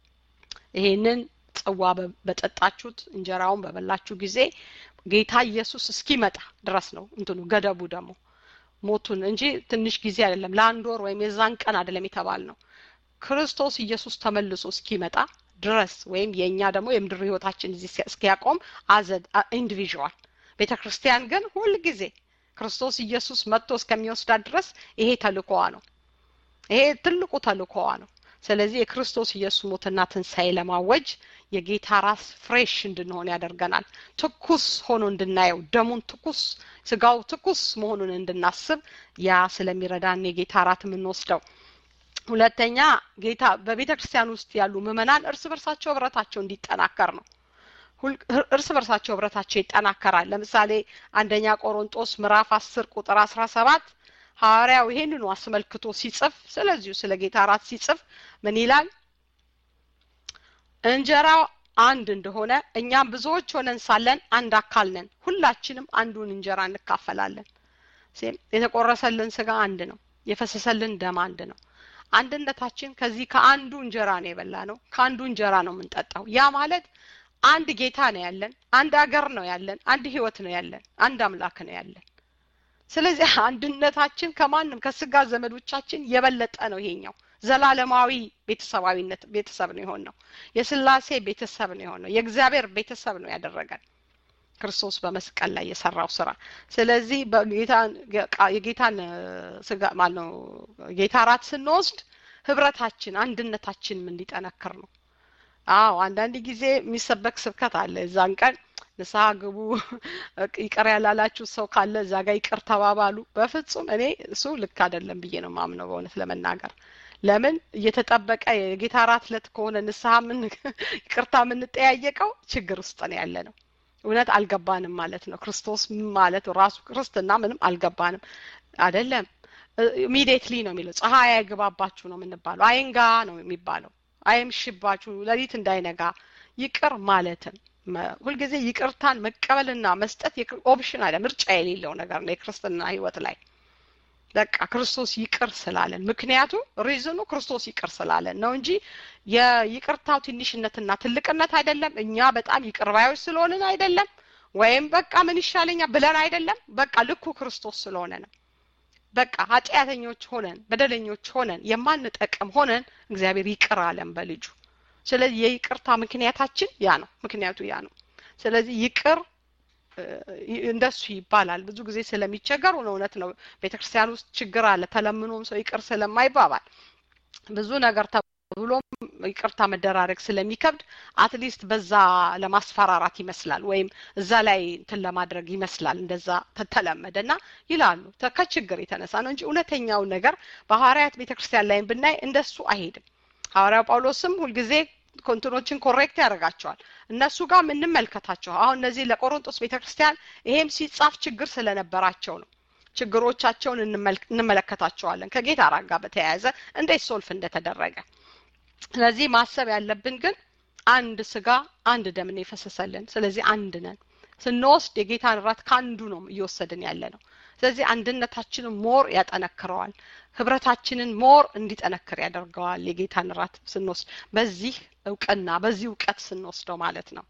ይሄንን ጽዋ በጠጣችሁት እንጀራውን በበላችሁ ጊዜ ጌታ ኢየሱስ እስኪመጣ ድረስ ነው እንትኑ ገደቡ ደግሞ ሞቱን እንጂ ትንሽ ጊዜ አይደለም ለአንድ ወር ወይም የዛን ቀን አይደለም የተባል ነው ክርስቶስ ኢየሱስ ተመልሶ እስኪመጣ ድረስ ወይም የእኛ ደግሞ የምድር ህይወታችን እዚህ እስኪያቆም አዘ ኢንዲቪዥዋል ቤተ ክርስቲያን ግን ሁል ጊዜ ክርስቶስ ኢየሱስ መጥቶ እስከሚወስዳት ድረስ ይሄ ተልኮዋ ነው ይሄ ትልቁ ተልኮዋ ነው ስለዚህ የክርስቶስ ኢየሱስ ሞትና ትንሣኤ ለማወጅ የጌታ ራስ ፍሬሽ እንድንሆን ያደርገናል ትኩስ ሆኖ እንድናየው ደሙን ትኩስ ስጋው ትኩስ መሆኑን እንድናስብ ያ ስለሚረዳን የጌታ ራት የምንወስደው ሁለተኛ ጌታ በቤተ ክርስቲያን ውስጥ ያሉ ምእመናን እርስ በርሳቸው ህብረታቸው እንዲጠናከር ነው እርስ በርሳቸው ህብረታቸው ይጠናከራል ለምሳሌ አንደኛ ቆሮንጦስ ምዕራፍ አስር ቁጥር አስራ ሰባት ሐዋርያው ይሄንኑ አስመልክቶ ሲጽፍ ስለዚሁ ስለ ጌታ ራት ሲጽፍ ምን ይላል እንጀራው አንድ እንደሆነ እኛም ብዙዎች ሆነን ሳለን አንድ አካል ነን ሁላችንም አንዱን እንጀራ እንካፈላለን የተቆረሰልን ስጋ አንድ ነው የፈሰሰልን ደም አንድ ነው አንድነታችን ከዚህ ከአንዱ እንጀራ ነው የበላ ነው ከአንዱ እንጀራ ነው የምንጠጣው ያ ማለት አንድ ጌታ ነው ያለን አንድ አገር ነው ያለን አንድ ህይወት ነው ያለን አንድ አምላክ ነው ያለን ስለዚህ አንድነታችን ከማንም ከስጋ ዘመዶቻችን የበለጠ ነው ይሄኛው ዘላለማዊ ቤተሰባዊነት ቤተሰብ ነው የሆን ነው የስላሴ ቤተሰብ ነው የሆን ነው የእግዚአብሔር ቤተሰብ ነው ያደረገን ክርስቶስ በመስቀል ላይ የሰራው ስራ ስለዚህ የጌታን ስጋ ማነው ጌታ ራት ስንወስድ ህብረታችን አንድነታችን እንዲጠነክር ነው አዎ አንዳንድ ጊዜ የሚሰበክ ስብከት አለ እዛን ቀን ንስሐ ግቡ ይቅር ያላላችሁ ሰው ካለ እዛ ጋር ይቅር ተባባሉ በፍጹም እኔ እሱ ልክ አይደለም ብዬ ነው ማምነው በእውነት ለመናገር ለምን እየተጠበቀ የጌታ እራት ዕለት ከሆነ ንስሐ ምን ይቅርታ የምንጠያየቀው ችግር ውስጥ ነው ያለ ነው። እውነት አልገባንም ማለት ነው። ክርስቶስ ማለት ራሱ ክርስትና ምንም አልገባንም አይደለም። ኢሚዲየትሊ ነው የሚለው ፀሐይ አይግባባችሁ ነው የምንባለው። አይንጋ ነው የሚባለው። አይምሽባችሁ፣ ሌሊት እንዳይነጋ ይቅር ማለትን ሁልጊዜ ይቅርታን መቀበልና መስጠት ኦፕሽን አለ፣ ምርጫ የሌለው ነገር ነው የክርስትና ህይወት ላይ በቃ ክርስቶስ ይቅር ስላለን ምክንያቱም ሪዝኑ ክርስቶስ ይቅር ስላለን ነው እንጂ የይቅርታው ትንሽነትና ትልቅነት አይደለም። እኛ በጣም ይቅር ባዮች ስለሆንን አይደለም፣ ወይም በቃ ምን ይሻለኛል ብለን አይደለም። በቃ ልኩ ክርስቶስ ስለሆነ ነው። በቃ ኃጢአተኞች ሆነን በደለኞች ሆነን የማንጠቅም ሆነን እግዚአብሔር ይቅር አለን በልጁ። ስለዚህ የይቅርታ ምክንያታችን ያ ነው። ምክንያቱ ያ ነው። ስለዚህ ይቅር እንደሱ ይባላል። ብዙ ጊዜ ስለሚቸገሩ ነው። እውነት ነው። ቤተክርስቲያን ውስጥ ችግር አለ። ተለምኖም ሰው ይቅር ስለማይባባል ብዙ ነገር ተብሎም ይቅርታ መደራረግ ስለሚከብድ አትሊስት በዛ ለማስፈራራት ይመስላል፣ ወይም እዛ ላይ እንትን ለማድረግ ይመስላል። እንደዛ ተተለመደ እና ይላሉ ከችግር የተነሳ ነው እንጂ እውነተኛውን ነገር በሐዋርያት ቤተክርስቲያን ላይም ብናይ እንደሱ አይሄድም። ሐዋርያው ጳውሎስም ሁልጊዜ ኮንትኖችን ኮሬክት ያደርጋቸዋል። እነሱ ጋር የምንመልከታቸው አሁን እነዚህ ለቆሮንጦስ ቤተክርስቲያን ይሄም ሲጻፍ ችግር ስለነበራቸው ነው። ችግሮቻቸውን እንመለከታቸዋለን ከጌታ ራት ጋር በተያያዘ እንዴት ሶልፍ እንደተደረገ። ስለዚህ ማሰብ ያለብን ግን አንድ ስጋ አንድ ደምን የፈሰሰልን። ስለዚህ አንድ ነን። ስንወስድ የጌታን ራት ከአንዱ ነው እየወሰድን ያለ ነው። ስለዚህ አንድነታችንን ሞር ያጠነክረዋል። ህብረታችንን ሞር እንዲጠነክር ያደርገዋል። የጌታን ራት ስንወስድ በዚህ እውቅና በዚህ እውቀት ስንወስደው ማለት ነው።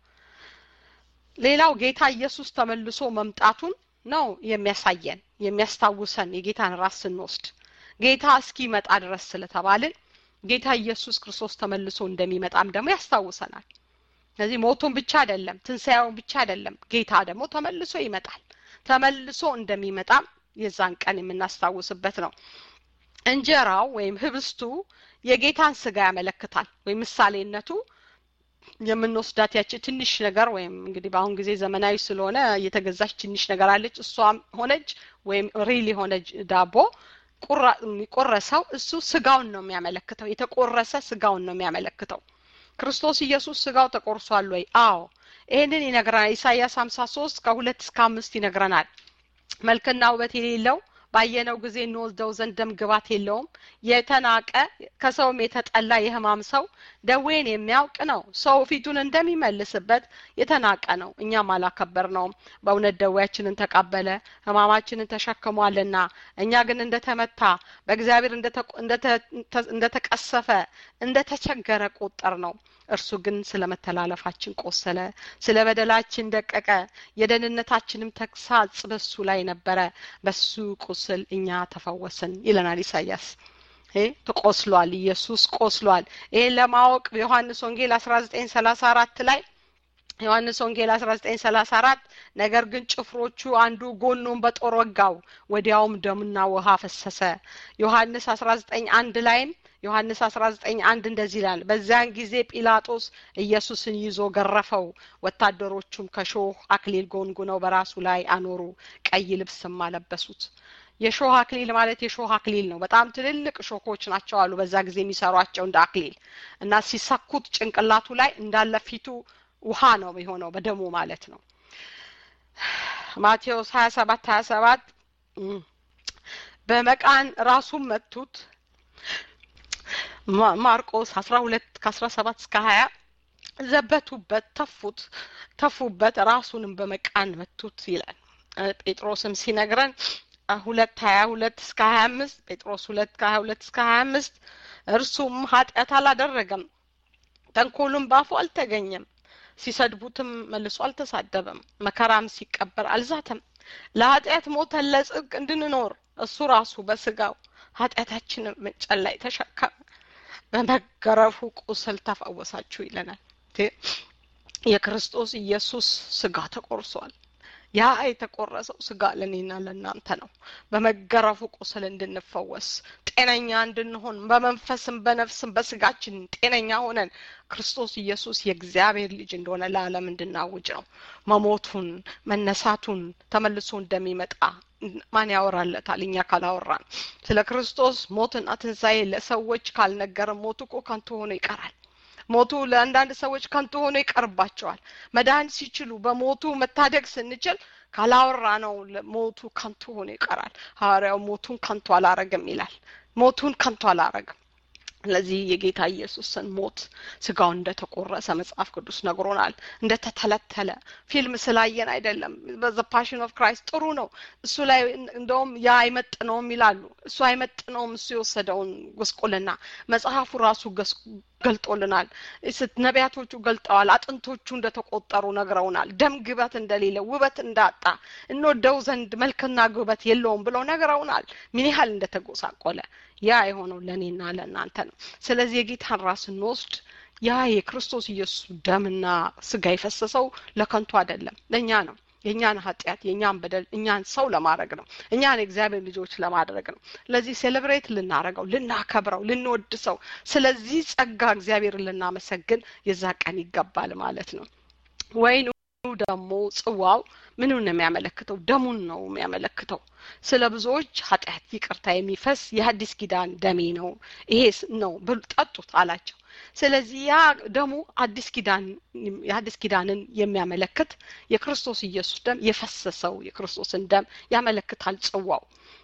ሌላው ጌታ ኢየሱስ ተመልሶ መምጣቱን ነው የሚያሳየን የሚያስታውሰን የጌታን ራት ስንወስድ ጌታ እስኪመጣ ድረስ ስለተባልን ጌታ ኢየሱስ ክርስቶስ ተመልሶ እንደሚመጣም ደግሞ ያስታውሰናል። ስለዚህ ሞቱን ብቻ አይደለም፣ ትንሣኤውን ብቻ አይደለም፣ ጌታ ደግሞ ተመልሶ ይመጣል። ተመልሶ እንደሚመጣም የዛን ቀን የምናስታውስበት ነው። እንጀራው ወይም ህብስቱ የጌታን ስጋ ያመለክታል። ወይም ምሳሌነቱ የምንወስዳት ያቺ ትንሽ ነገር ወይም እንግዲህ በአሁን ጊዜ ዘመናዊ ስለሆነ እየተገዛች ትንሽ ነገር አለች። እሷም ሆነች ወይም ሪል የሆነች ዳቦ የሚቆረሰው እሱ ስጋውን ነው የሚያመለክተው። የተቆረሰ ስጋውን ነው የሚያመለክተው። ክርስቶስ ኢየሱስ ስጋው ተቆርሷል ወይ? አዎ ይህንን ይነግረናል። ኢሳያስ ሀምሳ ሶስት ከሁለት እስከ አምስት ይነግረናል። መልክና ውበት የሌለው ባየነው ጊዜ እንወስደው ዘንድ ደም ግባት የለውም። የተናቀ ከሰውም የተጠላ የህማም ሰው ደዌን የሚያውቅ ነው። ሰው ፊቱን እንደሚመልስበት የተናቀ ነው፣ እኛም አላከበር ነውም። በእውነት ደዌያችንን ተቀበለ፣ ህማማችንን ተሸክሟልና። እኛ ግን እንደተመታ በእግዚአብሔር እንደተቀሰፈ እንደተቸገረ ቆጠር ነው። እርሱ ግን ስለ መተላለፋችን ቆሰለ፣ ስለ በደላችን ደቀቀ። የደህንነታችንም ተግሳጽ በሱ ላይ ነበረ፣ በሱ ቁስል እኛ ተፈወስን ይለናል ኢሳያስ። ተቆስሏል፣ ኢየሱስ ቆስሏል። ይሄን ለማወቅ በዮሐንስ ወንጌል አስራ ዘጠኝ ሰላሳ አራት ላይ ዮሐንስ ወንጌል አስራ ዘጠኝ ሰላሳ አራት ነገር ግን ጭፍሮቹ አንዱ ጎኑን በጦር ወጋው፣ ወዲያውም ደምና ውሃ ፈሰሰ። ዮሐንስ አስራ ዘጠኝ አንድ ላይም ዮሐንስ 19 አንድ እንደዚህ ይላል። በዚያን ጊዜ ጲላጦስ ኢየሱስን ይዞ ገረፈው። ወታደሮቹም ከሾህ አክሊል ጎንጉነው በራሱ ላይ አኖሩ፣ ቀይ ልብስም አለበሱት። የሾህ አክሊል ማለት የሾህ አክሊል ነው። በጣም ትልልቅ ሾኮች ናቸው አሉ በዛ ጊዜ የሚሰሯቸው እንደ አክሊል እና ሲሰኩት ጭንቅላቱ ላይ እንዳለ ፊቱ ውሃ ነው የሆነው በደሙ ማለት ነው። ማቴዎስ 27 27 በመቃን ራሱን መቱት። ማርቆስ አስራ ሁለት ከአስራ ሰባት እስከ ሀያ ዘበቱበት፣ ተፉት ተፉበት፣ ራሱንም በመቃን መቱት ይላል። ጴጥሮስም ሲነግረን ሁለት ሀያ ሁለት እስከ ሀያ አምስት ጴጥሮስ ሁለት ከሀያ ሁለት እስከ ሀያ አምስት እርሱም ኃጢአት አላደረገም፣ ተንኮሉም ባፉ አልተገኘም፣ ሲሰድቡትም መልሶ አልተሳደበም፣ መከራም ሲቀበር አልዛተም። ለኃጢአት ሞተን ለጽድቅ እንድንኖር እሱ ራሱ በስጋው ኃጢአታችንን መስቀል ላይ ተሸከመ፣ በመገረፉ ቁስል ተፈወሳችሁ ይለናል። የክርስቶስ ኢየሱስ ስጋ ተቆርሷል። ያ የተቆረሰው ስጋ ለእኔና ለእናንተ ነው። በመገረፉ ቁስል እንድንፈወስ ጤነኛ እንድንሆን በመንፈስም በነፍስም በስጋችን ጤነኛ ሆነን ክርስቶስ ኢየሱስ የእግዚአብሔር ልጅ እንደሆነ ለዓለም እንድናውጅ ነው። መሞቱን መነሳቱን ተመልሶ እንደሚመጣ ማን ያወራለታል? እኛ ካላወራን ስለ ክርስቶስ ሞትና ትንሣኤ ለሰዎች ካልነገረን ሞቱ እኮ ከንቱ ሆኖ ይቀራል። ሞቱ ለአንዳንድ ሰዎች ከንቱ ሆኖ ይቀርባቸዋል። መዳን ሲችሉ በሞቱ መታደግ ስንችል ካላወራ ነው ሞቱ ከንቱ ሆኖ ይቀራል። ሐዋርያው ሞቱን ከንቱ አላረግም ይላል። ሞቱን ከንቱ አላረግም። ስለዚህ የጌታ ኢየሱስን ሞት ስጋው እንደተቆረሰ መጽሐፍ ቅዱስ ነግሮናል። እንደተተለተለ ፊልም ስላየን አይደለም። በዘ ፓሽን ኦፍ ክራይስት ጥሩ ነው። እሱ ላይ እንደውም ያ አይመጥነውም ይላሉ። እሱ አይመጥነውም እሱ የወሰደውን ጉስቁልና መጽሐፉ ራሱ ገልጦልናል። ነቢያቶቹ ገልጠዋል። አጥንቶቹ እንደተቆጠሩ ነግረውናል። ደም ግበት እንደሌለ ውበት እንዳጣ እንወደው ዘንድ መልክና ግበት የለውም ብለው ነግረውናል። ምን ያህል እንደተጎሳቆለ ያ የሆነው ለእኔና ለእናንተ ነው። ስለዚህ የጌታን ራስ ስንወስድ ያ የክርስቶስ ኢየሱስ ደምና ስጋ የፈሰሰው ለከንቱ አይደለም፣ ለእኛ ነው። የእኛን ኃጢአት የእኛን በደል እኛን ሰው ለማድረግ ነው። እኛን የእግዚአብሔር ልጆች ለማድረግ ነው። ስለዚህ ሴሌብሬት ልናረገው፣ ልናከብረው፣ ልንወድሰው፣ ስለዚህ ጸጋ እግዚአብሔርን ልናመሰግን የዛ ቀን ይገባል ማለት ነው። ወይኑ ደግሞ ጽዋው ምንን ነው የሚያመለክተው? ደሙን ነው የሚያመለክተው። ስለ ብዙዎች ኃጢአት ይቅርታ የሚፈስ የሐዲስ ኪዳን ደሜ ነው፣ ይሄ ነው ጠጡት አላቸው። ስለዚህ ያ ደሙ አዲስ ኪዳን የአዲስ ኪዳንን የሚያመለክት የክርስቶስ ኢየሱስ ደም የፈሰሰው የክርስቶስን ደም ያመለክታል ጽዋው።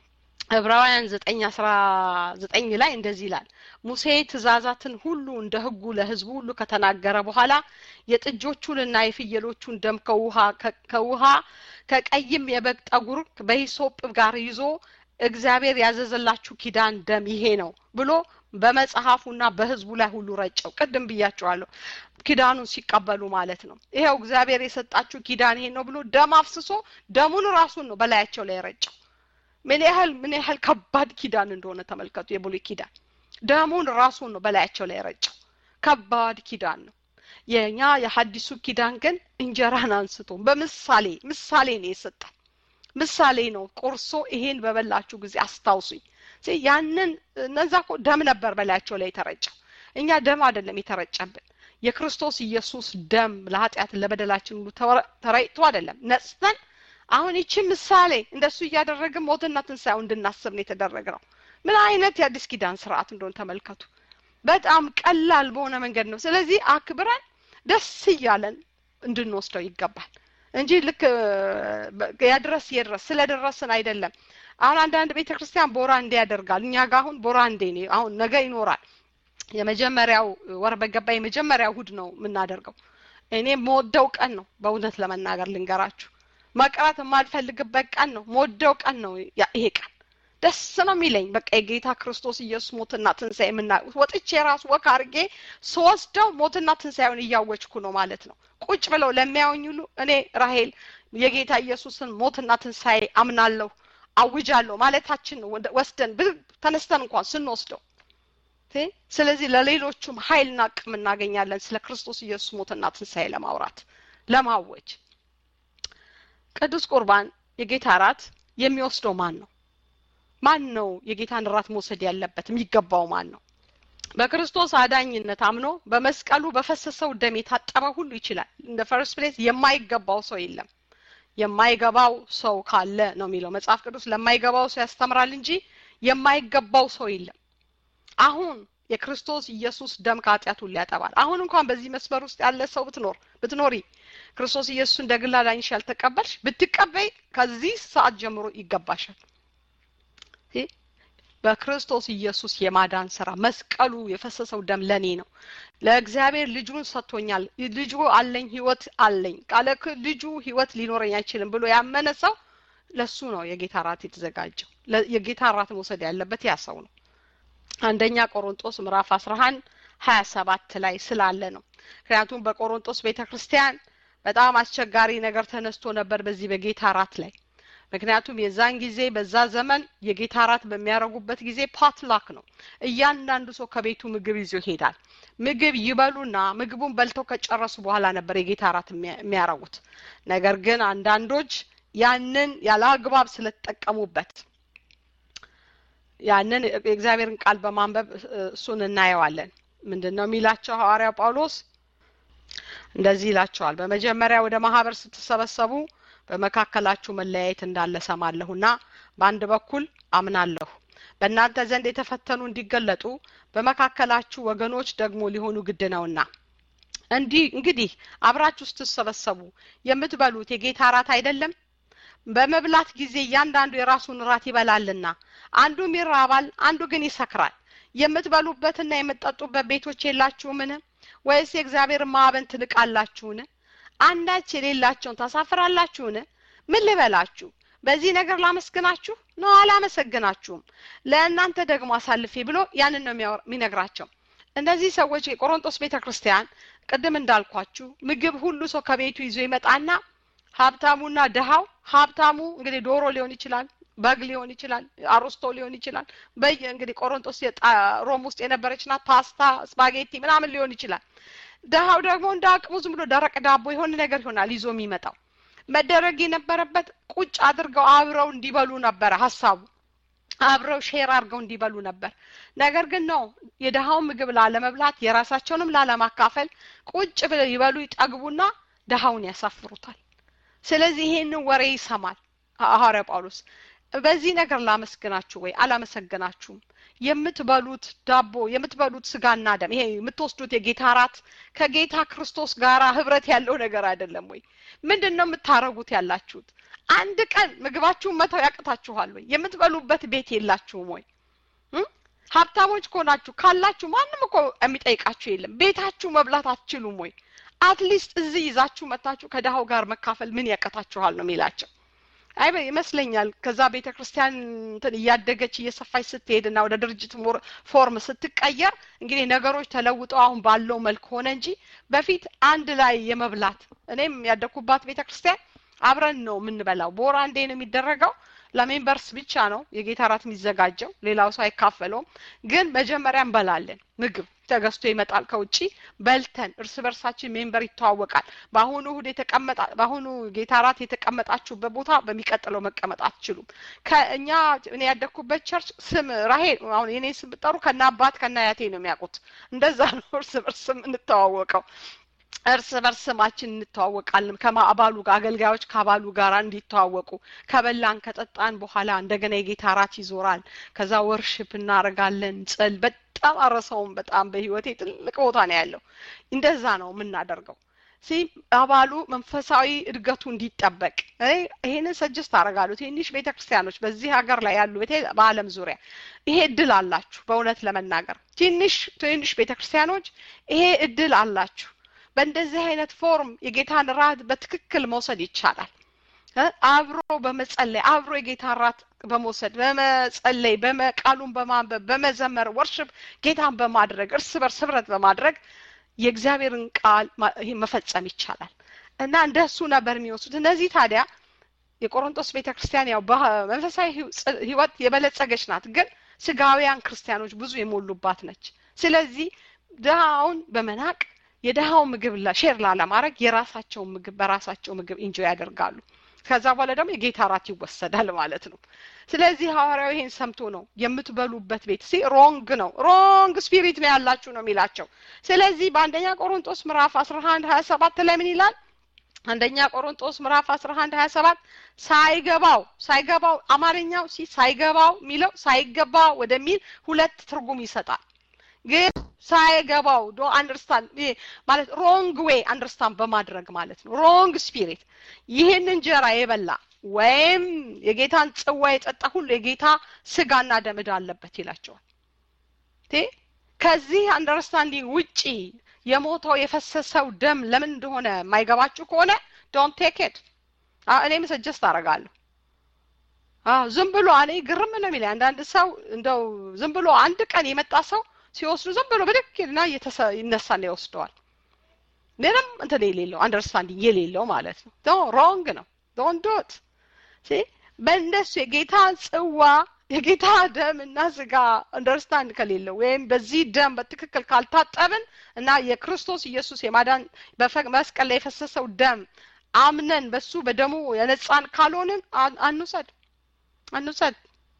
ዕብራውያን ዘጠኝ አስራ ዘጠኝ ላይ እንደዚህ ይላል ሙሴ ትእዛዛትን ሁሉ እንደ ሕጉ ለሕዝቡ ሁሉ ከተናገረ በኋላ የጥጆቹንና የፍየሎቹን ደም ከውሃ ከውሃ ከቀይም የበግ ጠጉር በሂሶጵ ጋር ይዞ እግዚአብሔር ያዘዘላችሁ ኪዳን ደም ይሄ ነው ብሎ በመጽሐፉና በህዝቡ ላይ ሁሉ ረጨው። ቅድም ብያቸዋለሁ፣ ኪዳኑን ሲቀበሉ ማለት ነው። ይሄው እግዚአብሔር የሰጣችሁ ኪዳን ይሄ ነው ብሎ ደም አፍስሶ ደሙን ራሱን ነው በላያቸው ላይ ረጨው። ምን ያህል ምን ያህል ከባድ ኪዳን እንደሆነ ተመልከቱ። የብሉይ ኪዳን ደሙን ራሱን ነው በላያቸው ላይ ረጨው። ከባድ ኪዳን ነው። የኛ የሐዲሱ ኪዳን ግን እንጀራን አንስቶ በምሳሌ ምሳሌ ነው የሰጠን ምሳሌ ነው ቆርሶ ይሄን በበላችሁ ጊዜ አስታውሱኝ። ያንን እነዛ እኮ ደም ነበር በላያቸው ላይ የተረጨው። እኛ ደም አይደለም የተረጨብን የክርስቶስ ኢየሱስ ደም ለኃጢአት ለበደላችን ሁሉ ተረጭቶ አይደለም ነጽተን አሁን ይቺ ምሳሌ እንደሱ እያደረግን ሞትና ትንሣኤው እንድናስብ ነው የተደረገ ነው። ምን አይነት የአዲስ ኪዳን ስርዓት እንደሆነ ተመልከቱ። በጣም ቀላል በሆነ መንገድ ነው። ስለዚህ አክብረን ደስ እያለን እንድንወስደው ይገባል እንጂ ልክ ያድረስ የድረስ ስለደረስን አይደለም። አሁን አንዳንድ ቤተ ክርስቲያን ቦራንዴ ያደርጋል። እኛ ጋር አሁን ቦራንዴ ነው። አሁን ነገ ይኖራል። የመጀመሪያው ወር በገባ የመጀመሪያ እሁድ ነው የምናደርገው። እኔ መወደው ቀን ነው። በእውነት ለመናገር ልንገራችሁ መቅረት የማልፈልግበት ቀን ነው። መወደው ቀን ነው ይሄ ቀን። ደስ ነው የሚለኝ በቃ የጌታ ክርስቶስ ኢየሱስ ሞትና ትንሣኤ የምና ወጥቼ የራሱ ወክ አድርጌ ስወስደው ሞትና ትንሣኤውን እያወጅኩ ነው ማለት ነው። ቁጭ ብለው ለሚያዩኝ ሁሉ እኔ ራሄል የጌታ ኢየሱስን ሞትና ትንሣኤ አምናለሁ አውጃለሁ ማለታችን ነው። ወስደን ተነስተን እንኳን ስንወስደው ስለዚህ ለሌሎቹም ኃይልና አቅም እናገኛለን ስለ ክርስቶስ ኢየሱስ ሞትና ትንሣኤ ለማውራት ለማወጅ ቅዱስ ቁርባን የጌታ እራት የሚወስደው ማን ነው? ማን ነው የጌታን እራት መውሰድ ያለበት? የሚገባው ማን ነው? በክርስቶስ አዳኝነት አምኖ በመስቀሉ በፈሰሰው ደም የታጠበ ሁሉ ይችላል። እንደ ፈርስት ፕሌስ የማይገባው ሰው የለም። የማይገባው ሰው ካለ ነው የሚለው መጽሐፍ ቅዱስ። ለማይገባው ሰው ያስተምራል እንጂ የማይገባው ሰው የለም። አሁን የክርስቶስ ኢየሱስ ደም ከኃጢአት ሁሉ ያጠባል። አሁን እንኳን በዚህ መስመር ውስጥ ያለ ሰው ብትኖር ብትኖሪ ክርስቶስ ኢየሱስ እንደ ግል አዳኝሽ ያልተቀበልሽ ብትቀበይ ከዚህ ሰዓት ጀምሮ ይገባሻል። በክርስቶስ ኢየሱስ የማዳን ስራ መስቀሉ የፈሰሰው ደም ለኔ ነው። ለእግዚአብሔር ልጁን ሰጥቶኛል። ልጁ አለኝ፣ ህይወት አለኝ። ካለ ልጁ ህይወት ሊኖረኝ አይችልም ብሎ ያመነ ሰው ለሱ ነው የጌታ እራት የተዘጋጀው። የጌታ እራት መውሰድ ያለበት ያ ሰው ነው። አንደኛ ቆሮንጦስ ምዕራፍ አስራ አንድ ሀያ ሰባት ላይ ስላለ ነው። ምክንያቱም በቆሮንጦስ ቤተ ክርስቲያን በጣም አስቸጋሪ ነገር ተነስቶ ነበር በዚህ በጌታ እራት ላይ ምክንያቱም የዛን ጊዜ በዛ ዘመን የጌታ እራት በሚያደርጉበት ጊዜ ፓትላክ ነው። እያንዳንዱ ሰው ከቤቱ ምግብ ይዞ ይሄዳል። ምግብ ይበሉና ምግቡን በልተው ከጨረሱ በኋላ ነበር የጌታ እራት የሚያረጉት። ነገር ግን አንዳንዶች ያንን ያለ አግባብ ስለተጠቀሙበት ያንን የእግዚአብሔርን ቃል በማንበብ እሱን እናየዋለን ምንድን ነው የሚላቸው ሐዋርያው ጳውሎስ እንደዚህ ይላቸዋል በመጀመሪያ ወደ ማህበር ስትሰበሰቡ በመካከላችሁ መለያየት እንዳለ ሰማለሁና በአንድ በኩል አምናለሁ በእናንተ ዘንድ የተፈተኑ እንዲገለጡ በመካከላችሁ ወገኖች ደግሞ ሊሆኑ ግድ ነውና እንዲህ እንግዲህ አብራችሁ ስትሰበሰቡ የምትበሉት የጌታ ራት አይደለም በመብላት ጊዜ እያንዳንዱ የራሱን ራት ይበላልና አንዱም ይራባል አንዱ ግን ይሰክራል የምትበሉበትና የምትጠጡበት ቤቶች የላችሁምን ወይስ የእግዚአብሔር ማዕበን ትንቃላችሁን አንዳች የሌላቸውን ታሳፍራላችሁን ምን ልበላችሁ በዚህ ነገር ላመስግናችሁ ነው አላመሰግናችሁም ለእናንተ ደግሞ አሳልፌ ብሎ ያንን ነው የሚነግራቸው እነዚህ ሰዎች የቆሮንጦስ ቤተ ክርስቲያን ቅድም እንዳልኳችሁ ምግብ ሁሉ ሰው ከቤቱ ይዞ ይመጣና ሀብታሙና ድሃው ሀብታሙ እንግዲህ ዶሮ ሊሆን ይችላል በግ ሊሆን ይችላል አሮስቶ ሊሆን ይችላል በየ እንግዲህ ቆሮንጦስ ሮም ውስጥ የነበረች ናት ፓስታ ስፓጌቲ ምናምን ሊሆን ይችላል ድሃው ደግሞ እንደ አቅሙ ዝም ብሎ ደረቅ ዳቦ የሆነ ነገር ይሆናል ይዞ የሚመጣው መደረግ የነበረበት ቁጭ አድርገው አብረው እንዲበሉ ነበረ ሀሳቡ አብረው ሼር አድርገው እንዲበሉ ነበር ነገር ግን ነው የድሃውን ምግብ ላለመብላት የራሳቸውንም ላለማካፈል ቁጭ ብለው ይበሉ ይጠግቡና ድሃውን ያሳፍሩታል ስለዚህ ይሄንን ወሬ ይሰማል ሐዋርያ ጳውሎስ በዚህ ነገር ላመስግናችሁ ወይ አላመሰግናችሁም የምትበሉት ዳቦ የምትበሉት ስጋና ደም ይሄ የምትወስዱት የጌታ ራት ከጌታ ክርስቶስ ጋር ህብረት ያለው ነገር አይደለም ወይ ምንድን ነው የምታረጉት ያላችሁት አንድ ቀን ምግባችሁን መተው ያቅታችኋል ወይ የምትበሉበት ቤት የላችሁም ወይ ሀብታሞች ከሆናችሁ ካላችሁ ማንም እኮ የሚጠይቃችሁ የለም ቤታችሁ መብላት አትችሉም ወይ አትሊስት እዚህ ይዛችሁ መታችሁ ከድሃው ጋር መካፈል ምን ያቀታችኋል ነው የሚላቸው አይ ይመስለኛል ከዛ ቤተ ክርስቲያን እንትን እያደገች እየሰፋች ስትሄድ እና ወደ ድርጅት ፎርም ስትቀየር እንግዲህ ነገሮች ተለውጠው አሁን ባለው መልክ ሆነ እንጂ በፊት አንድ ላይ የመብላት እኔም ያደኩባት ቤተ ክርስቲያን አብረን ነው የምንበላው በወር አንዴ ነው የሚደረገው ለሜምበርስ ብቻ ነው የጌታ ራት የሚዘጋጀው ሌላው ሰው አይካፈለውም ግን መጀመሪያ እንበላለን ምግብ ተገዝቶ ይመጣል ከውጭ በልተን እርስ በርሳችን ሜምበር ይተዋወቃል በአሁኑ እሁድ የተቀመጣ በአሁኑ ጌታ ራት የተቀመጣችሁበት ቦታ በሚቀጥለው መቀመጥ አትችሉም ከእኛ እኔ ያደግኩበት ቸርች ስም ራሄል አሁን የኔ ስም ብጠሩ ከና አባት ከና ያቴ ነው የሚያውቁት እንደዛ ነው እርስ በርስ የምንተዋወቀው እርስ በርስ ስማችን እንተዋወቃለን ከአባሉ ጋር አገልጋዮች ከአባሉ ጋር እንዲተዋወቁ ከበላን ከጠጣን በኋላ እንደገና የጌታ ራት ይዞራል ከዛ ወርሽፕ እናደርጋለን ጽል በጣም አረሰውም በጣም በህይወቴ ትልቅ ቦታ ነው ያለው እንደዛ ነው የምናደርገው ሲ አባሉ መንፈሳዊ እድገቱ እንዲጠበቅ ይሄንን ሰጅስት አደርጋለሁ ትንሽ ቤተ ክርስቲያኖች በዚህ ሀገር ላይ ያሉ በአለም ዙሪያ ይሄ እድል አላችሁ በእውነት ለመናገር ትንሽ ትንሽ ቤተ ክርስቲያኖች ይሄ እድል አላችሁ በእንደዚህ አይነት ፎርም የጌታን ራት በትክክል መውሰድ ይቻላል አብሮ በመጸለይ አብሮ የጌታ ራት በመውሰድ በመጸለይ ቃሉን በማንበብ በመዘመር ወርሽፕ ጌታን በማድረግ እርስ በርስ ህብረት በማድረግ የእግዚአብሔርን ቃል መፈጸም ይቻላል እና እንደሱ ነበር የሚወስዱት እነዚህ ታዲያ የቆሮንቶስ ቤተ ክርስቲያን ያው በመንፈሳዊ ህይወት የበለጸገች ናት ግን ስጋውያን ክርስቲያኖች ብዙ የሞሉባት ነች ስለዚህ ድሃውን በመናቅ የድሃው ምግብ ሼር ላለማድረግ የራሳቸውን ምግብ በራሳቸው ምግብ ኢንጆይ ያደርጋሉ ከዛ በኋላ ደግሞ የጌታ ራት ይወሰዳል ማለት ነው ስለዚህ ሐዋርያው ይሄን ሰምቶ ነው የምትበሉበት ቤት ሲ ሮንግ ነው ሮንግ ስፒሪት ነው ያላችሁ ነው የሚላቸው ስለዚህ በአንደኛ ቆሮንጦስ ምዕራፍ አስራ አንድ ሀያ ሰባት ላይ ምን ይላል አንደኛ ቆሮንጦስ ምዕራፍ አስራ አንድ ሀያ ሰባት ሳይገባው ሳይገባው አማርኛው ሲ ሳይገባው የሚለው ሳይገባ ወደሚል ሁለት ትርጉም ይሰጣል ግን ሳይገባው ዶ አንደርስታንድ ማለት ሮንግ ዌይ አንደርስታንድ በማድረግ ማለት ነው ሮንግ ስፒሪት ይህን እንጀራ የበላ ወይም የጌታን ጽዋ የጠጣ ሁሉ የጌታ ስጋና ደም ዕዳ አለበት ይላቸዋል ከዚህ አንደርስታንዲንግ ውጪ የሞተው የፈሰሰው ደም ለምን እንደሆነ የማይገባችሁ ከሆነ ዶንት ቴክ ኢት እኔም ሰጀስት አረጋለሁ ዝም ብሎ እኔ ግርም ነው የሚለኝ አንዳንድ ሰው እንደው ዝም ብሎ አንድ ቀን የመጣ ሰው ሲወስዱ ዝም ብሎ ብድክና ይነሳና ይወስደዋል ምንም እንትን የሌለው አንደርስታንዲንግ የሌለው ማለት ነው ሮንግ ነው ዶን ዶት በእንደሱ የጌታ ጽዋ የጌታ ደም እና ስጋ አንደርስታንድ ከሌለው ወይም በዚህ ደም በትክክል ካልታጠብን እና የክርስቶስ ኢየሱስ የማዳን መስቀል ላይ የፈሰሰው ደም አምነን በሱ በደሙ የነጻን ካልሆንን አንውሰድ አንውሰድ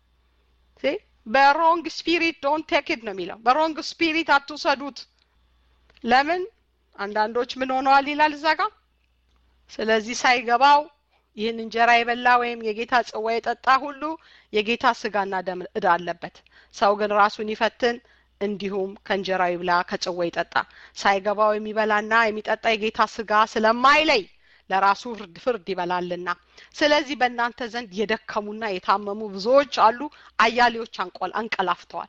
በሮንግ ስፒሪት ዶንት ቴክ ኢት ነው የሚለው በሮንግ ስፒሪት አትውሰዱት ለምን አንዳንዶች ምን ሆነዋል ይላል እዛ ጋር ስለዚህ ሳይገባው ይህን እንጀራ የበላ ወይም የጌታ ጽዋ የጠጣ ሁሉ የጌታ ስጋና ደም እዳ አለበት ሰው ግን ራሱን ይፈትን እንዲሁም ከእንጀራው ይብላ ከጽዋ ይጠጣ ሳይገባው የሚበላና የሚጠጣ የጌታ ስጋ ስለማይለይ ለራሱ ፍርድ ፍርድ ይበላልና ስለዚህ በእናንተ ዘንድ የደከሙና የታመሙ ብዙዎች አሉ አያሌዎች አንቆል አንቀላፍተዋል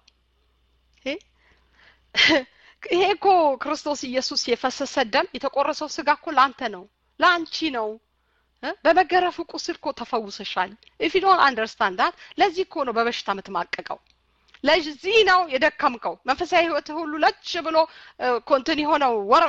ይሄ እኮ ክርስቶስ ኢየሱስ የፈሰሰ ደም የተቆረሰው ስጋ እኮ ለአንተ ነው ለአንቺ ነው በመገረፉ ቁስል እኮ ተፈውሰሻል ኢፍ ዶን አንደርስታንድ ዳት ለዚህ እኮ ነው በበሽታ የምትማቀቀው ለዚህ ነው የደከምከው መንፈሳዊ ህይወት ሁሉ ለች ብሎ ኮንትን የሆነው ወር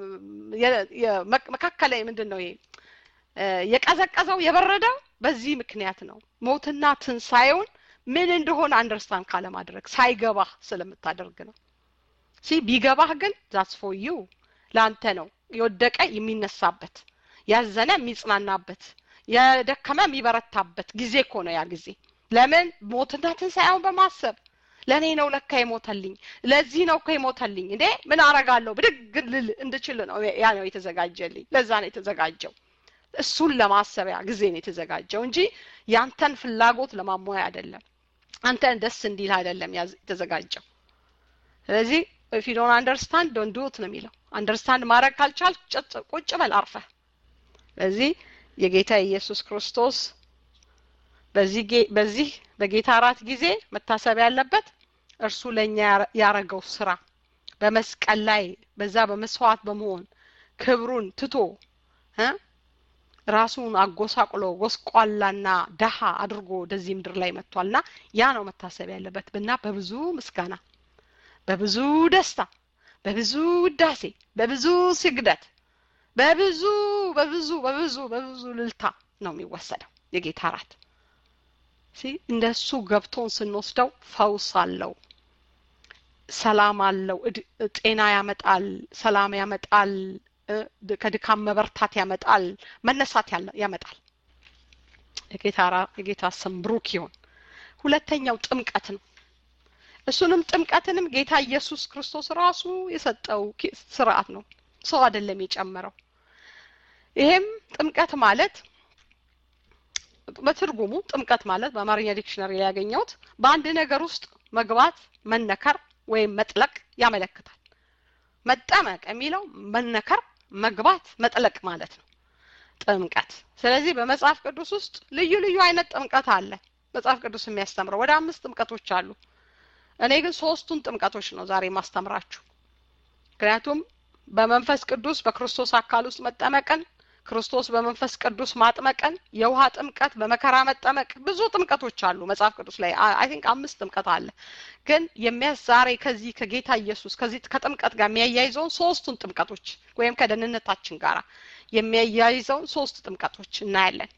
መካከል ምንድን ነው የቀዘቀዘው የበረደው በዚህ ምክንያት ነው ሞትና ትንሣኤውን ምን እንደሆነ አንደርስታንድ ካለማድረግ ሳይገባህ ስለምታደርግ ነው ሲ ቢገባህ ግን ዛትስ ፎር ዩ ለአንተ ነው የወደቀ የሚነሳበት ያዘነ የሚጽናናበት የደከመ የሚበረታበት ጊዜ እኮ ነው ያ ጊዜ ለምን ሞትና ትንሣኤውን በማሰብ ለእኔ ነው ለካ የሞተልኝ ለዚህ ነው እኮ የሞተልኝ እንዴ ምን አረጋለሁ ብድግ ልል እንድችል ነው ያ ነው የተዘጋጀልኝ ለዛ ነው የተዘጋጀው እሱን ለማሰቢያ ጊዜ ነው የተዘጋጀው እንጂ ያንተን ፍላጎት ለማሟያ አይደለም አንተን ደስ እንዲል አይደለም የተዘጋጀው ስለዚህ ኢፍ ዩ ዶንት አንደርስታንድ ዶንት ዱ ነው የሚለው አንደርስታንድ ማድረግ ካልቻል ቁጭ በል አርፈህ ስለዚህ የጌታ ኢየሱስ ክርስቶስ በዚህ በዚህ በጌታ አራት ጊዜ መታሰብ ያለበት እርሱ ለእኛ ያረገው ስራ በመስቀል ላይ በዛ በመስዋዕት በመሆን ክብሩን ትቶ ራሱን አጎሳቁሎ ጎስቋላና ደሃ አድርጎ ወደዚህ ምድር ላይ መጥቷልና ያ ነው መታሰብ ያለበት ብና በብዙ ምስጋና በብዙ ደስታ በብዙ ውዳሴ በብዙ ስግደት በብዙ በብዙ በብዙ በብዙ ልልታ ነው የሚወሰደው የጌታ አራት እንደሱ ገብቶን ስንወስደው ፈውስ አለው ሰላም አለው ጤና ያመጣል ሰላም ያመጣል ከድካም መበርታት ያመጣል መነሳት ያመጣል የጌታ ስም ብሩክ ይሆን ሁለተኛው ጥምቀት ነው እሱንም ጥምቀትንም ጌታ ኢየሱስ ክርስቶስ ራሱ የሰጠው ስርዓት ነው ሰው አይደለም የጨመረው ይሄም ጥምቀት ማለት በትርጉሙ ጥምቀት ማለት በአማርኛ ዲክሽነሪ ላይ ያገኘሁት በአንድ ነገር ውስጥ መግባት መነከር ወይም መጥለቅ ያመለክታል መጠመቅ የሚለው መነከር መግባት መጥለቅ ማለት ነው ጥምቀት ስለዚህ በመጽሐፍ ቅዱስ ውስጥ ልዩ ልዩ አይነት ጥምቀት አለ መጽሐፍ ቅዱስ የሚያስተምረው ወደ አምስት ጥምቀቶች አሉ እኔ ግን ሶስቱን ጥምቀቶች ነው ዛሬ ማስተምራችሁ ምክንያቱም በመንፈስ ቅዱስ በክርስቶስ አካል ውስጥ መጠመቅን ክርስቶስ በመንፈስ ቅዱስ ማጥመቀን የውሃ ጥምቀት በመከራ መጠመቅ ብዙ ጥምቀቶች አሉ መጽሐፍ ቅዱስ ላይ አይ ቲንክ አምስት ጥምቀት አለ ግን የሚያስ ዛሬ ከዚህ ከጌታ ኢየሱስ ከዚህ ከጥምቀት ጋር የሚያያይዘውን ሶስቱን ጥምቀቶች ወይም ከደህንነታችን ጋር የሚያያይዘውን ሶስት ጥምቀቶች እናያለን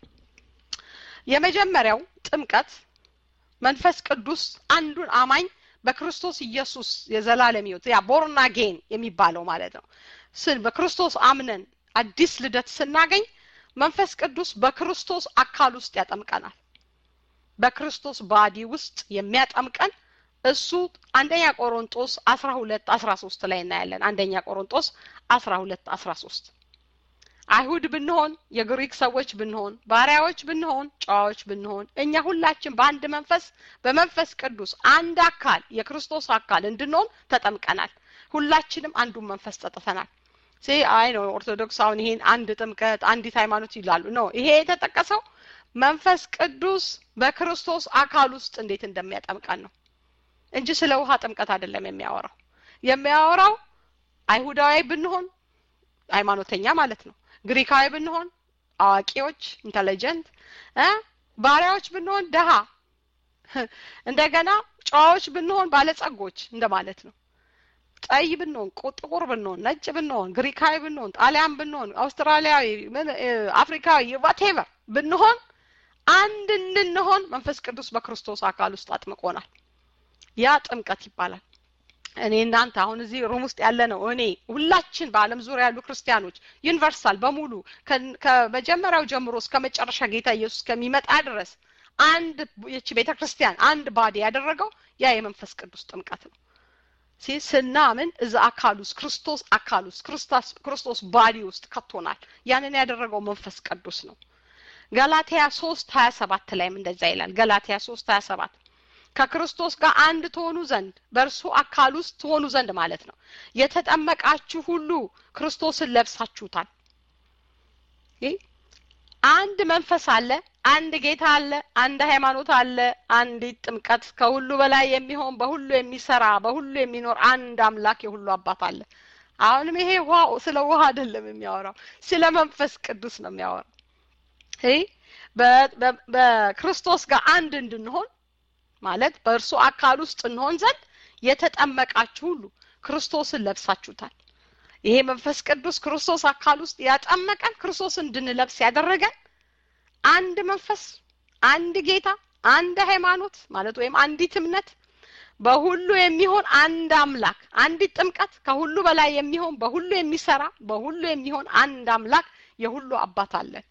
የመጀመሪያው ጥምቀት መንፈስ ቅዱስ አንዱን አማኝ በክርስቶስ ኢየሱስ የዘላለም ህይወት ያ ቦርና ጌን የሚባለው ማለት ነው በክርስቶስ አምነን አዲስ ልደት ስናገኝ መንፈስ ቅዱስ በክርስቶስ አካል ውስጥ ያጠምቀናል በክርስቶስ ባዲ ውስጥ የሚያጠምቀን እሱ አንደኛ ቆሮንጦስ አስራ ሁለት አስራ ሶስት ላይ እናያለን አንደኛ ቆሮንጦስ አስራ ሁለት አስራ ሶስት አይሁድ ብንሆን የግሪክ ሰዎች ብንሆን ባሪያዎች ብንሆን ጨዋዎች ብንሆን እኛ ሁላችን በአንድ መንፈስ በመንፈስ ቅዱስ አንድ አካል የክርስቶስ አካል እንድንሆን ተጠምቀናል ሁላችንም አንዱን መንፈስ ጠጥተናል ሲ አይ ነው ኦርቶዶክስ አሁን ይሄን አንድ ጥምቀት አንዲት ሃይማኖት ይላሉ ነው ይሄ የተጠቀሰው መንፈስ ቅዱስ በክርስቶስ አካል ውስጥ እንዴት እንደሚያጠምቀን ነው እንጂ ስለ ውሃ ጥምቀት አይደለም የሚያወራው የሚያወራው አይሁዳዊ ብንሆን ሃይማኖተኛ ማለት ነው ግሪካዊ ብንሆን አዋቂዎች ኢንተሊጀንት ባሪያዎች ብንሆን ደሃ እንደገና ጨዋዎች ብንሆን ባለጸጎች እንደማለት ነው ቀይ ብንሆን ጥቁር ብንሆን ነጭ ብንሆን ግሪካዊ ብንሆን ጣሊያን ብንሆን አውስትራሊያዊ አፍሪካዊ ዋቴቨር ብንሆን አንድ እንድንሆን መንፈስ ቅዱስ በክርስቶስ አካል ውስጥ አጥምቆናል ያ ጥምቀት ይባላል እኔ እናንተ አሁን እዚህ ሩም ውስጥ ያለ ነው እኔ ሁላችን በአለም ዙሪያ ያሉ ክርስቲያኖች ዩኒቨርሳል በሙሉ ከመጀመሪያው ጀምሮ እስከ መጨረሻ ጌታ ኢየሱስ ከሚመጣ ድረስ አንድ ይቺ ቤተ ክርስቲያን አንድ ባዲ ያደረገው ያ የመንፈስ ቅዱስ ጥምቀት ነው ስናምን እዛ አካል ውስጥ ክርስቶስ አካል ውስጥ ክርስቶስ ባዲ ውስጥ ከቶናል ያንን ያደረገው መንፈስ ቅዱስ ነው ገላትያ ሶስት ሀያ ሰባት ላይም እንደዛ ይላል ገላትያ ሶስት ሀያ ሰባት ከክርስቶስ ጋር አንድ ትሆኑ ዘንድ በእርሱ አካል ውስጥ ትሆኑ ዘንድ ማለት ነው የተጠመቃችሁ ሁሉ ክርስቶስን ለብሳችሁታል አንድ መንፈስ አለ አንድ ጌታ አለ አንድ ሃይማኖት አለ አንዲት ጥምቀት ከሁሉ በላይ የሚሆን በሁሉ የሚሰራ በሁሉ የሚኖር አንድ አምላክ የሁሉ አባት አለ አሁንም ይሄ ውሃ ስለ ውሃ አይደለም የሚያወራው ስለ መንፈስ ቅዱስ ነው የሚያወራው በክርስቶስ ጋር አንድ እንድንሆን ማለት በእርሱ አካል ውስጥ እንሆን ዘንድ የተጠመቃችሁ ሁሉ ክርስቶስን ለብሳችሁታል ይሄ መንፈስ ቅዱስ ክርስቶስ አካል ውስጥ ያጠመቀን ክርስቶስ እንድንለብስ ያደረገን አንድ መንፈስ አንድ ጌታ አንድ ሃይማኖት ማለት ወይም አንዲት እምነት በሁሉ የሚሆን አንድ አምላክ አንዲት ጥምቀት ከሁሉ በላይ የሚሆን በሁሉ የሚሰራ በሁሉ የሚሆን አንድ አምላክ የሁሉ አባት አለን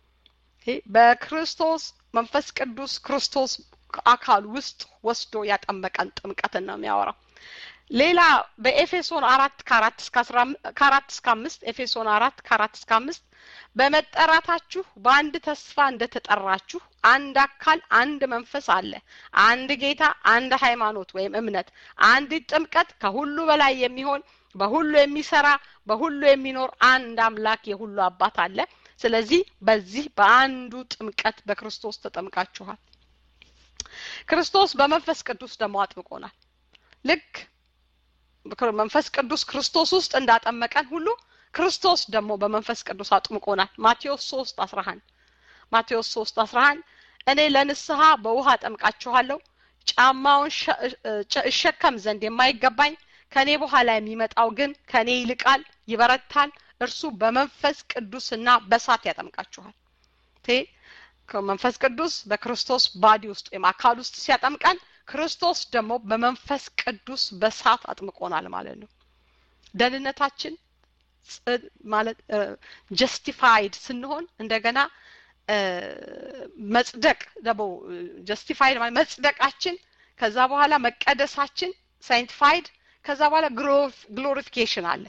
በክርስቶስ መንፈስ ቅዱስ ክርስቶስ አካል ውስጥ ወስዶ ያጠመቀን ጥምቀትን ነው የሚያወራው ሌላ በኤፌሶን አራት ከአራት እስከ ከአራት እስከ አምስት ኤፌሶን አራት ከአራት እስከ አምስት በመጠራታችሁ በአንድ ተስፋ እንደተጠራችሁ አንድ አካል አንድ መንፈስ አለ አንድ ጌታ አንድ ሃይማኖት ወይም እምነት አንዲት ጥምቀት ከሁሉ በላይ የሚሆን በሁሉ የሚሰራ በሁሉ የሚኖር አንድ አምላክ የሁሉ አባት አለ ስለዚህ በዚህ በአንዱ ጥምቀት በክርስቶስ ተጠምቃችኋል ክርስቶስ በመንፈስ ቅዱስ ደግሞ አጥምቆናል ልክ መንፈስ ቅዱስ ክርስቶስ ውስጥ እንዳጠመቀን ሁሉ ክርስቶስ ደግሞ በመንፈስ ቅዱስ አጥምቆናል ማቴዎስ ሶስት አስራ አንድ ማቴዎስ ሶስት አስራ አንድ እኔ ለንስሐ በውሃ ጠምቃችኋለሁ ጫማውን እሸከም ዘንድ የማይገባኝ ከእኔ በኋላ የሚመጣው ግን ከእኔ ይልቃል ይበረታል እርሱ በመንፈስ ቅዱስና በሳት ያጠምቃችኋል መንፈስ ቅዱስ በክርስቶስ ባዲ ውስጥ ወይም አካል ውስጥ ሲያጠምቀን ክርስቶስ ደግሞ በመንፈስ ቅዱስ በሳት አጥምቆናል ማለት ነው ደህንነታችን ማለት ጀስቲፋይድ ስንሆን እንደገና መጽደቅ ደግሞ ጀስቲፋይድ ማለት መጽደቃችን ከዛ በኋላ መቀደሳችን ሳይንቲፋይድ ከዛ በኋላ ግሎሪፊኬሽን አለ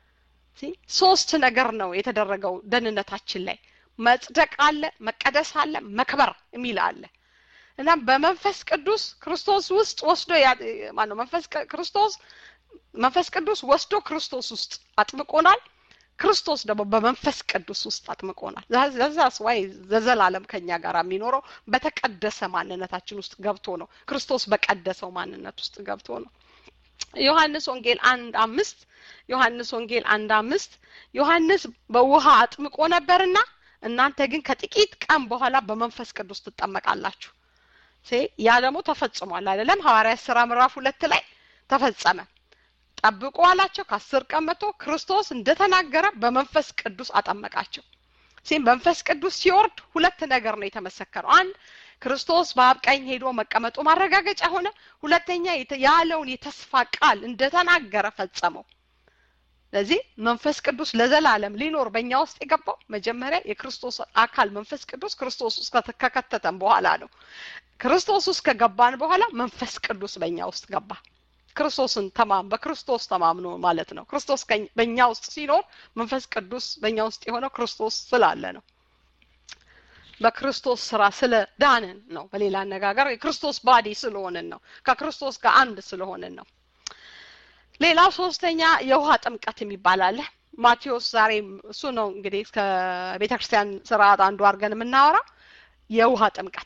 ሶስት ነገር ነው የተደረገው ደህንነታችን ላይ መጽደቅ አለ መቀደስ አለ መክበር የሚል አለ እና በመንፈስ ቅዱስ ክርስቶስ ውስጥ ወስዶ ማነው መንፈስ ክርስቶስ መንፈስ ቅዱስ ወስዶ ክርስቶስ ውስጥ አጥምቆናል ክርስቶስ ደግሞ በመንፈስ ቅዱስ ውስጥ አጥምቆናል ዘዛስ ዋይ ዘዘላለም ከኛ ጋር የሚኖረው በተቀደሰ ማንነታችን ውስጥ ገብቶ ነው ክርስቶስ በቀደሰው ማንነት ውስጥ ገብቶ ነው ዮሐንስ ወንጌል አንድ አምስት ዮሐንስ ወንጌል አንድ አምስት ዮሐንስ በውሃ አጥምቆ ነበርና እናንተ ግን ከጥቂት ቀን በኋላ በመንፈስ ቅዱስ ትጠመቃላችሁ ያ ደግሞ ተፈጽሟል አይደለም ሐዋርያ ስራ ምዕራፍ ሁለት ላይ ተፈጸመ ጠብቁ አላቸው ከአስር ቀን መጥቶ ክርስቶስ እንደተናገረ በመንፈስ ቅዱስ አጠመቃቸው ሲም መንፈስ ቅዱስ ሲወርድ ሁለት ነገር ነው የተመሰከረው አንድ ክርስቶስ በአብ ቀኝ ሄዶ መቀመጡ ማረጋገጫ ሆነ ሁለተኛ ያለውን የተስፋ ቃል እንደተናገረ ፈጸመው ስለዚህ መንፈስ ቅዱስ ለዘላለም ሊኖር በእኛ ውስጥ የገባው መጀመሪያ የክርስቶስ አካል መንፈስ ቅዱስ ክርስቶስ ውስጥ ከከተተን በኋላ ነው ክርስቶስ ውስጥ ከገባን በኋላ መንፈስ ቅዱስ በእኛ ውስጥ ገባ ክርስቶስን ተማም በክርስቶስ ተማምኖ ማለት ነው ክርስቶስ በእኛ ውስጥ ሲኖር መንፈስ ቅዱስ በእኛ ውስጥ የሆነው ክርስቶስ ስላለ ነው በክርስቶስ ስራ ስለ ዳንን ነው በሌላ አነጋገር የክርስቶስ ባዲ ስለሆንን ነው ከክርስቶስ ጋር አንድ ስለሆንን ነው ሌላው ሶስተኛ የውሃ ጥምቀት የሚባል አለ ማቴዎስ ዛሬ እሱ ነው እንግዲህ ከቤተ ክርስቲያን ስርዓት አንዱ አድርገን የምናወራው የውሃ ጥምቀት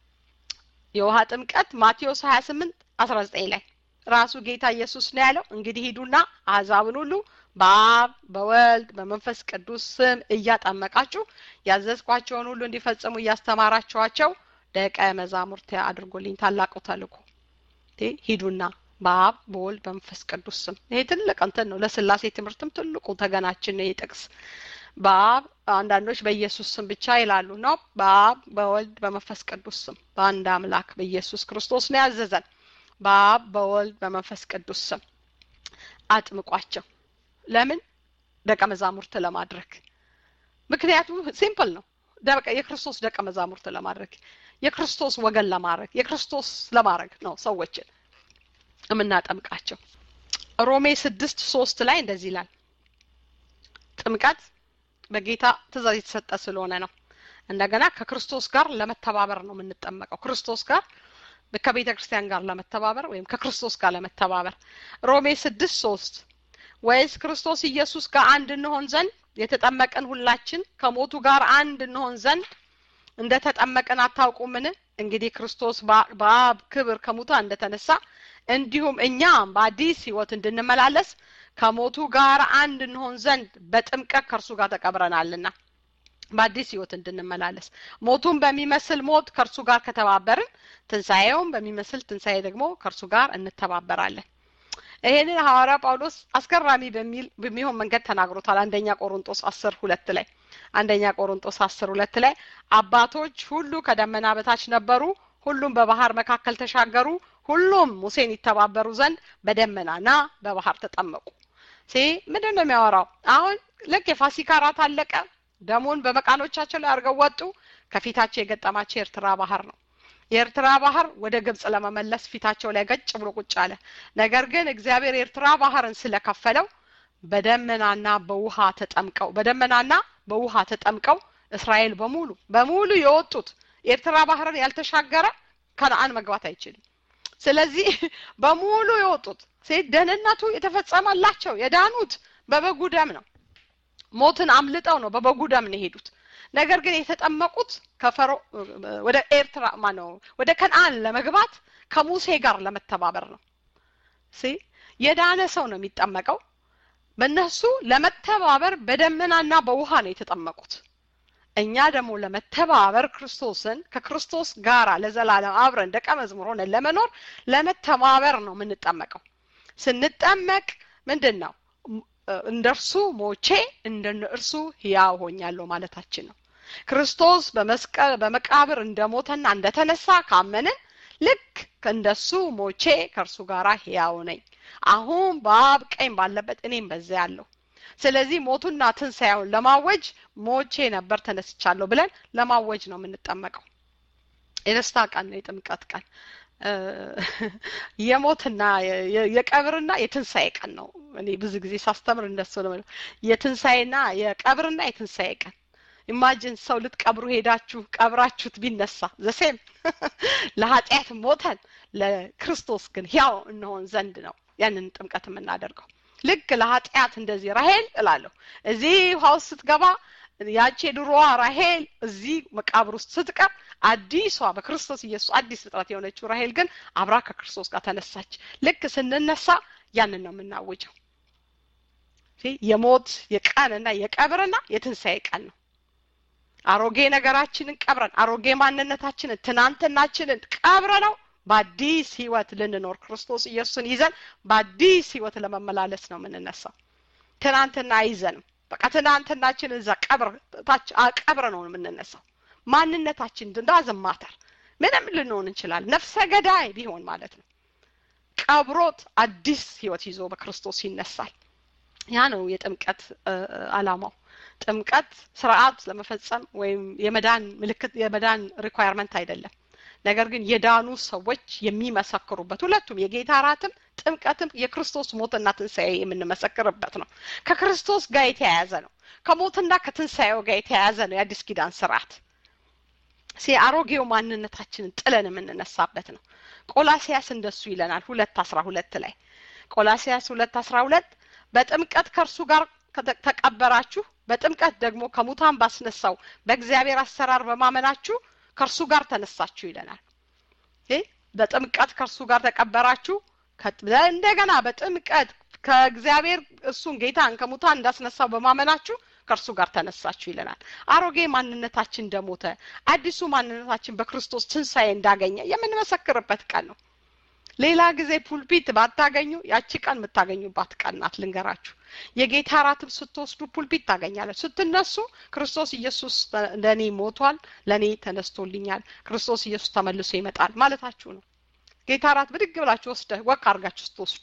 የውሃ ጥምቀት ማቴዎስ ሀያ ስምንት አስራ ዘጠኝ ላይ ራሱ ጌታ ኢየሱስ ነው ያለው እንግዲህ ሂዱና አሕዛብን ሁሉ በአብ በወልድ በመንፈስ ቅዱስ ስም እያጠመቃችሁ ያዘዝኳቸውን ሁሉ እንዲፈጽሙ እያስተማራችኋቸው ደቀ መዛሙርት አድርጎልኝ ታላቁ ተልኮ ሂዱና በአብ በወልድ በመንፈስ ቅዱስ ስም ይሄ ትልቅ እንትን ነው ለስላሴ ትምህርትም ትልቁ ተገናችን ነው ጥቅስ በአብ አንዳንዶች በኢየሱስ ስም ብቻ ይላሉ ነው በአብ በወልድ በመንፈስ ቅዱስ ስም በአንድ አምላክ በኢየሱስ ክርስቶስ ነው ያዘዘን በአብ በወልድ በመንፈስ ቅዱስ ስም አጥምቋቸው ለምን ደቀ መዛሙርት ለማድረግ ምክንያቱም ሲምፕል ነው የክርስቶስ ደቀ መዛሙርት ለማድረግ የክርስቶስ ወገን ለማድረግ የክርስቶስ ለማድረግ ነው ሰዎችን የምናጠምቃቸው ሮሜ ስድስት ሶስት ላይ እንደዚህ ይላል ጥምቀት በጌታ ትእዛዝ የተሰጠ ስለሆነ ነው እንደገና ከክርስቶስ ጋር ለመተባበር ነው የምንጠመቀው ክርስቶስ ጋር ከቤተ ክርስቲያን ጋር ለመተባበር ወይም ከክርስቶስ ጋር ለመተባበር ሮሜ ስድስት ሶስት ወይስ ክርስቶስ ኢየሱስ ጋር አንድ እንሆን ዘንድ የተጠመቀን ሁላችን ከሞቱ ጋር አንድ እንሆን ዘንድ እንደ ተጠመቀን አታውቁምን እንግዲህ ክርስቶስ በአብ ክብር ከሙታ እንደተነሳ እንዲሁም እኛም በአዲስ ህይወት እንድንመላለስ ከሞቱ ጋር አንድ እንሆን ዘንድ በጥምቀት ከእርሱ ጋር ተቀብረናልና በአዲስ ህይወት እንድንመላለስ ሞቱን በሚመስል ሞት ከእርሱ ጋር ከተባበርን ትንሣኤውን በሚመስል ትንሣኤ ደግሞ ከእርሱ ጋር እንተባበራለን ይሄንን ሐዋርያ ጳውሎስ አስገራሚ በሚል በሚሆን መንገድ ተናግሮታል አንደኛ ቆሮንጦስ አስር ሁለት ላይ አንደኛ ቆሮንጦስ አስር ሁለት ላይ አባቶች ሁሉ ከደመና በታች ነበሩ ሁሉም በባህር መካከል ተሻገሩ ሁሉም ሙሴን ይተባበሩ ዘንድ በደመናና በባህር ተጠመቁ ሲ ምንድን ነው የሚያወራው አሁን ልክ የፋሲካ ራት አለቀ ደሙን በመቃኖቻቸው ላይ አድርገው ወጡ ከፊታቸው የገጠማቸው የኤርትራ ባህር ነው የኤርትራ ባህር ወደ ግብጽ ለመመለስ ፊታቸው ላይ ገጭ ብሎ ቁጭ አለ ነገር ግን እግዚአብሔር የኤርትራ ባህርን ስለከፈለው በደመናና በውሃ ተጠምቀው በደመናና በውሃ ተጠምቀው እስራኤል በሙሉ በሙሉ የወጡት የኤርትራ ባህርን ያልተሻገረ ከነአን መግባት አይችልም ስለዚህ በሙሉ የወጡት ሴት ደህንነቱ የተፈጸመላቸው የዳኑት በበጉ ደም ነው ሞትን አምልጠው ነው በበጉ ደም ነው የሄዱት ነገር ግን የተጠመቁት ከፈሮ ወደ ኤርትራ ማነው ወደ ከነአን ለመግባት ከሙሴ ጋር ለመተባበር ነው ሲ የዳነ ሰው ነው የሚጠመቀው በእነሱ ለመተባበር በደመናና በውሃ ነው የተጠመቁት እኛ ደግሞ ለመተባበር ክርስቶስን ከክርስቶስ ጋር ለዘላለም አብረን ደቀ መዝሙር ሆነን ለመኖር ለመተባበር ነው የምንጠመቀው ስንጠመቅ ምንድን ነው እንደ እርሱ ሞቼ እንደ እርሱ ህያው ሆኛለሁ ማለታችን ነው ክርስቶስ በመስቀል በመቃብር እንደሞተና እንደተነሳ ካመንን ልክ እንደሱ ሞቼ ከእርሱ ጋር ህያው ነኝ አሁን በአብ ቀኝ ባለበት እኔም በዚያ ያለሁ ስለዚህ ሞቱና ትንሣኤውን ለማወጅ ሞቼ ነበር ተነስቻለሁ ብለን ለማወጅ ነው የምንጠመቀው የደስታ ቀን ነው የጥምቀት ቀን የሞትና የቀብርና የትንሣኤ ቀን ነው እኔ ብዙ ጊዜ ሳስተምር እንደሱ ነው የትንሣኤና የቀብርና የትንሣኤ ቀን ኢማጂን ሰው ልትቀብሩ ሄዳችሁ ቀብራችሁት ቢነሳ ዘሴም ለኃጢአት ሞተን ለክርስቶስ ግን ያው እንሆን ዘንድ ነው ያንን ጥምቀት የምናደርገው ልክ ለኃጢአት እንደዚህ ራሄል እላለሁ እዚህ ውሃ ውስጥ ስትገባ ያቺ የድሮዋ ራሄል እዚህ መቃብር ውስጥ ስትቀር አዲሷ በክርስቶስ ኢየሱስ አዲስ ፍጥረት የሆነችው ራሄል ግን አብራ ከክርስቶስ ጋር ተነሳች ልክ ስንነሳ ያንን ነው የምናውጀው የሞት የቀንና የቀብርና የትንሣኤ ቀን ነው አሮጌ ነገራችንን ቀብረን አሮጌ ማንነታችንን ትናንትናችንን ቀብረ ነው በአዲስ ህይወት ልንኖር ክርስቶስ ኢየሱስን ይዘን በአዲስ ህይወት ለመመላለስ ነው የምንነሳው ትናንትና አይዘንም በቃ ትናንትናችን እዛ ቀብር ቀብረ ነው የምንነሳው ማንነታችን እንዳዘማተር ምንም ልንሆን እንችላለን ነፍሰ ገዳይ ቢሆን ማለት ነው ቀብሮት አዲስ ህይወት ይዞ በክርስቶስ ይነሳል ያ ነው የጥምቀት አላማው ጥምቀት ስርዓት ለመፈጸም ወይም የመዳን ምልክት የመዳን ሪኳየርመንት አይደለም ነገር ግን የዳኑ ሰዎች የሚመሰክሩበት ሁለቱም የጌታ ራትም ጥምቀትም የክርስቶስ ሞትና ትንሣኤ የምንመሰክርበት ነው ከክርስቶስ ጋር የተያያዘ ነው ከሞትና ከትንሣኤው ጋር የተያያዘ ነው የአዲስ ኪዳን ስርዓት ሲ አሮጌው ማንነታችንን ጥለን የምንነሳበት ነው ቆላሲያስ እንደሱ ይለናል ሁለት አስራ ሁለት ላይ ቆላሲያስ ሁለት አስራ ሁለት በጥምቀት ከእርሱ ጋር ተቀበራችሁ በጥምቀት ደግሞ ከሙታን ባስነሳው በእግዚአብሔር አሰራር በማመናችሁ ከእርሱ ጋር ተነሳችሁ ይለናል በጥምቀት ከእርሱ ጋር ተቀበራችሁ እንደገና በጥምቀት ከእግዚአብሔር እሱን ጌታን ከሙታን እንዳስነሳው በማመናችሁ ከእርሱ ጋር ተነሳችሁ ይለናል አሮጌ ማንነታችን እንደሞተ አዲሱ ማንነታችን በክርስቶስ ትንሣኤ እንዳገኘ የምንመሰክርበት ቀን ነው ሌላ ጊዜ ፑልፒት ባታገኙ ያቺ ቀን የምታገኙባት ቀን ናት ልንገራችሁ የጌታ ራትም ስትወስዱ ፑልፒት ታገኛለች ስትነሱ ክርስቶስ ኢየሱስ ለእኔ ሞቷል ለእኔ ተነስቶልኛል ክርስቶስ ኢየሱስ ተመልሶ ይመጣል ማለታችሁ ነው ጌታ ራት ብድግ ብላችሁ ወስደ ወክ አርጋችሁ ስትወስዱ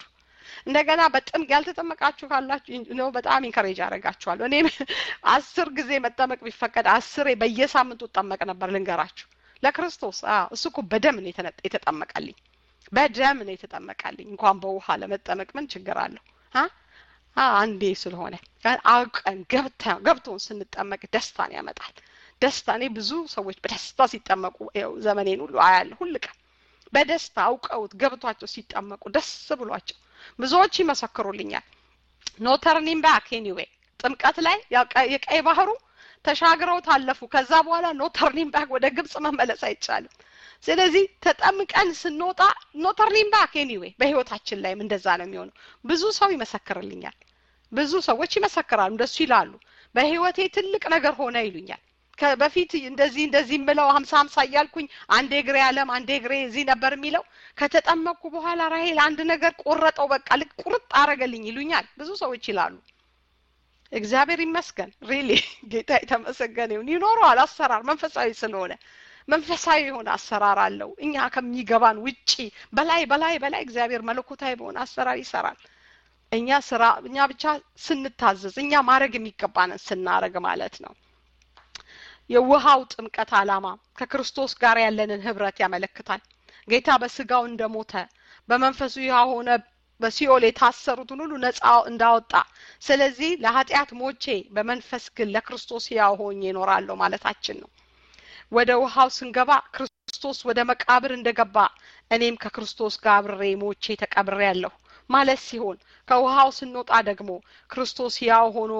እንደገና በጥም ያልተጠመቃችሁ ካላችሁ ነው በጣም ኢንከሬጅ አደርጋችኋለሁ። እኔ አስር ጊዜ መጠመቅ ቢፈቀድ አስሬ በየሳምንቱ እጠመቅ ነበር። ልንገራችሁ ለክርስቶስ እሱ እኮ በደም ነው የተጠመቀልኝ፣ በደም ነው የተጠመቀልኝ። እንኳን በውሃ ለመጠመቅ ምን ችግር አለው? አንዴ ስለሆነ አውቀን ገብቶን ስንጠመቅ ደስታን ያመጣል። ደስታ እኔ ብዙ ሰዎች በደስታ ሲጠመቁ ው ዘመኔን ሁሉ አያለሁ። ሁል ቀን በደስታ አውቀውት ገብቷቸው ሲጠመቁ ደስ ብሏቸው ብዙዎች ይመሰክሩልኛል። ኖ ተርኒንግ ባክ ኤኒዌይ ጥምቀት ላይ የቀይ ባህሩ ተሻግረው ታለፉ። ከዛ በኋላ ኖ ተርኒንግ ባክ ወደ ግብጽ መመለስ አይቻልም። ስለዚህ ተጠምቀን ስንወጣ ኖ ተርኒንግ ባክ ኤኒዌይ በህይወታችን ላይም እንደዛ ነው የሚሆነው። ብዙ ሰው ይመሰክርልኛል። ብዙ ሰዎች ይመሰክራሉ፣ እንደሱ ይላሉ። በህይወቴ ትልቅ ነገር ሆነ ይሉኛል። በፊት እንደዚህ እንደዚህ የምለው ሀምሳ ሀምሳ እያልኩኝ አንዴ እግሬ አለም አንዴ እግሬ እዚህ ነበር የሚለው ከተጠመቅኩ በኋላ ራሄል አንድ ነገር ቆረጠው፣ በቃ ልክ ቁርጥ አረገልኝ ይሉኛል ብዙ ሰዎች ይላሉ። እግዚአብሔር ይመስገን ሪሊ ጌታ የተመሰገነ ይሁን። ይኖረዋል አሰራር መንፈሳዊ ስለሆነ መንፈሳዊ የሆነ አሰራር አለው። እኛ ከሚገባን ውጪ በላይ በላይ በላይ እግዚአብሔር መለኮታዊ በሆነ አሰራር ይሰራል። እኛ ስራ እኛ ብቻ ስንታዘዝ እኛ ማድረግ የሚገባንን ስናረግ ማለት ነው። የውሃው ጥምቀት ዓላማ ከክርስቶስ ጋር ያለንን ህብረት ያመለክታል። ጌታ በስጋው እንደሞተ በመንፈሱ የሆነ በሲኦል የታሰሩትን ሁሉ ነፃ እንዳወጣ፣ ስለዚህ ለኃጢአት ሞቼ በመንፈስ ግን ለክርስቶስ ሕያው ሆኜ እኖራለሁ ማለታችን ነው። ወደ ውሃው ስንገባ ክርስቶስ ወደ መቃብር እንደገባ እኔም ከክርስቶስ ጋር አብሬ ሞቼ ተቀብሬያለሁ ማለት ሲሆን ከውሃው ስንወጣ ደግሞ ክርስቶስ ሕያው ሆኖ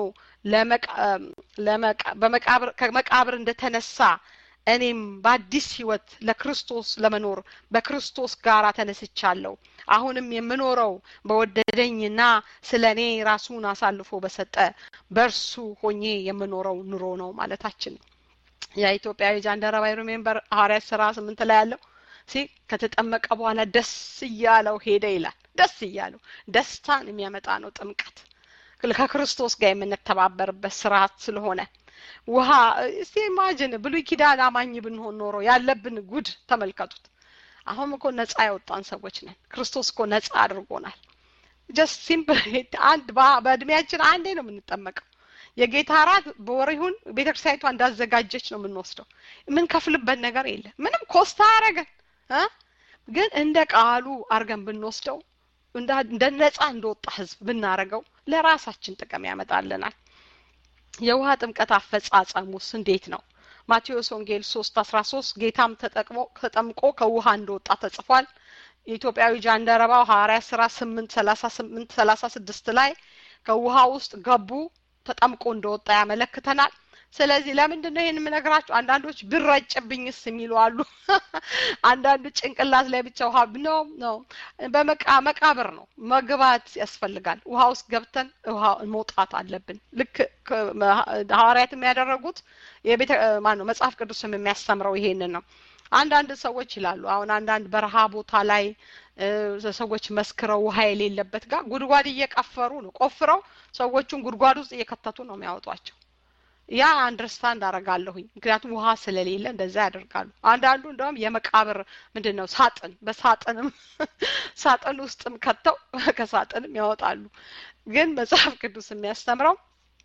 በመቃብር ከመቃብር እንደተነሳ እኔም በአዲስ ህይወት ለክርስቶስ ለመኖር በክርስቶስ ጋር ተነስቻለሁ። አሁንም የምኖረው በወደደኝና ስለ እኔ ራሱን አሳልፎ በሰጠ በእርሱ ሆኜ የምኖረው ኑሮ ነው ማለታችን ነው። የኢትዮጵያዊ ጃንደረባ ሪሜምበር ሐዋርያት ስራ ስምንት ላይ ያለው ሲ ከተጠመቀ በኋላ ደስ እያለው ሄደ ይላል። ደስ እያለው ደስታን የሚያመጣ ነው ጥምቀት ከክርስቶስ ጋር የምንተባበርበት ስርዓት ስለሆነ ውሃ እስቲ ኢማጅን ብሉይ ኪዳን አማኝ ብንሆን ኖሮ ያለብን ጉድ ተመልከቱት። አሁን እኮ ነጻ ያወጣን ሰዎች ነን። ክርስቶስ እኮ ነጻ አድርጎናል። ጀስት ሲምፕል አንድ በእድሜያችን አንዴ ነው የምንጠመቀው። የጌታ እራት በወር ይሁን ቤተክርስቲያኒቷ እንዳዘጋጀች ነው የምንወስደው። የምንከፍልበት ነገር የለም። ምንም ኮስታ አረገን ግን እንደ ቃሉ አርገን ብንወስደው እንደ ነጻ እንደወጣ ህዝብ ብናረገው ለራሳችን ጥቅም ያመጣልናል። የውሃ ጥምቀት አፈጻጸሙስ እንዴት ነው? ማቴዎስ ወንጌል ሶስት አስራ ሶስት ጌታም ተጠቅሞ ተጠምቆ ከውሃ እንደወጣ ተጽፏል። የኢትዮጵያዊ ጃንደረባው ሐዋርያ ስራ ስምንት ሰላሳ ስምንት ሰላሳ ስድስት ላይ ከውሃ ውስጥ ገቡ ተጠምቆ እንደወጣ ያመለክተናል። ስለዚህ ለምንድን ነው ይህን የምነግራችሁ? አንዳንዶች ብረጭብኝስ የሚሉ አሉ። አንዳንዱ ጭንቅላት ላይ ብቻ ውሃ ነው ነው በመቃብር ነው መግባት ያስፈልጋል። ውሃ ውስጥ ገብተን ውሃ መውጣት አለብን። ልክ ሐዋርያት የሚያደረጉት የቤተ ማን ነው መጽሐፍ ቅዱስም የሚያስተምረው ይሄንን ነው። አንዳንድ ሰዎች ይላሉ አሁን አንዳንድ በረሃ ቦታ ላይ ሰዎች መስክረው ውሃ የሌለበት ጋር ጉድጓድ እየቀፈሩ ነው ቆፍረው ሰዎቹን ጉድጓድ ውስጥ እየከተቱ ነው የሚያወጧቸው። ያ አንደርስታንድ አረጋለሁኝ። ምክንያቱም ውሃ ስለሌለ እንደዛ ያደርጋሉ። አንዳንዱ እንደውም የመቃብር ምንድን ነው ሳጥን በሳጥንም ሳጥን ውስጥም ከተው ከሳጥንም ያወጣሉ። ግን መጽሐፍ ቅዱስ የሚያስተምረው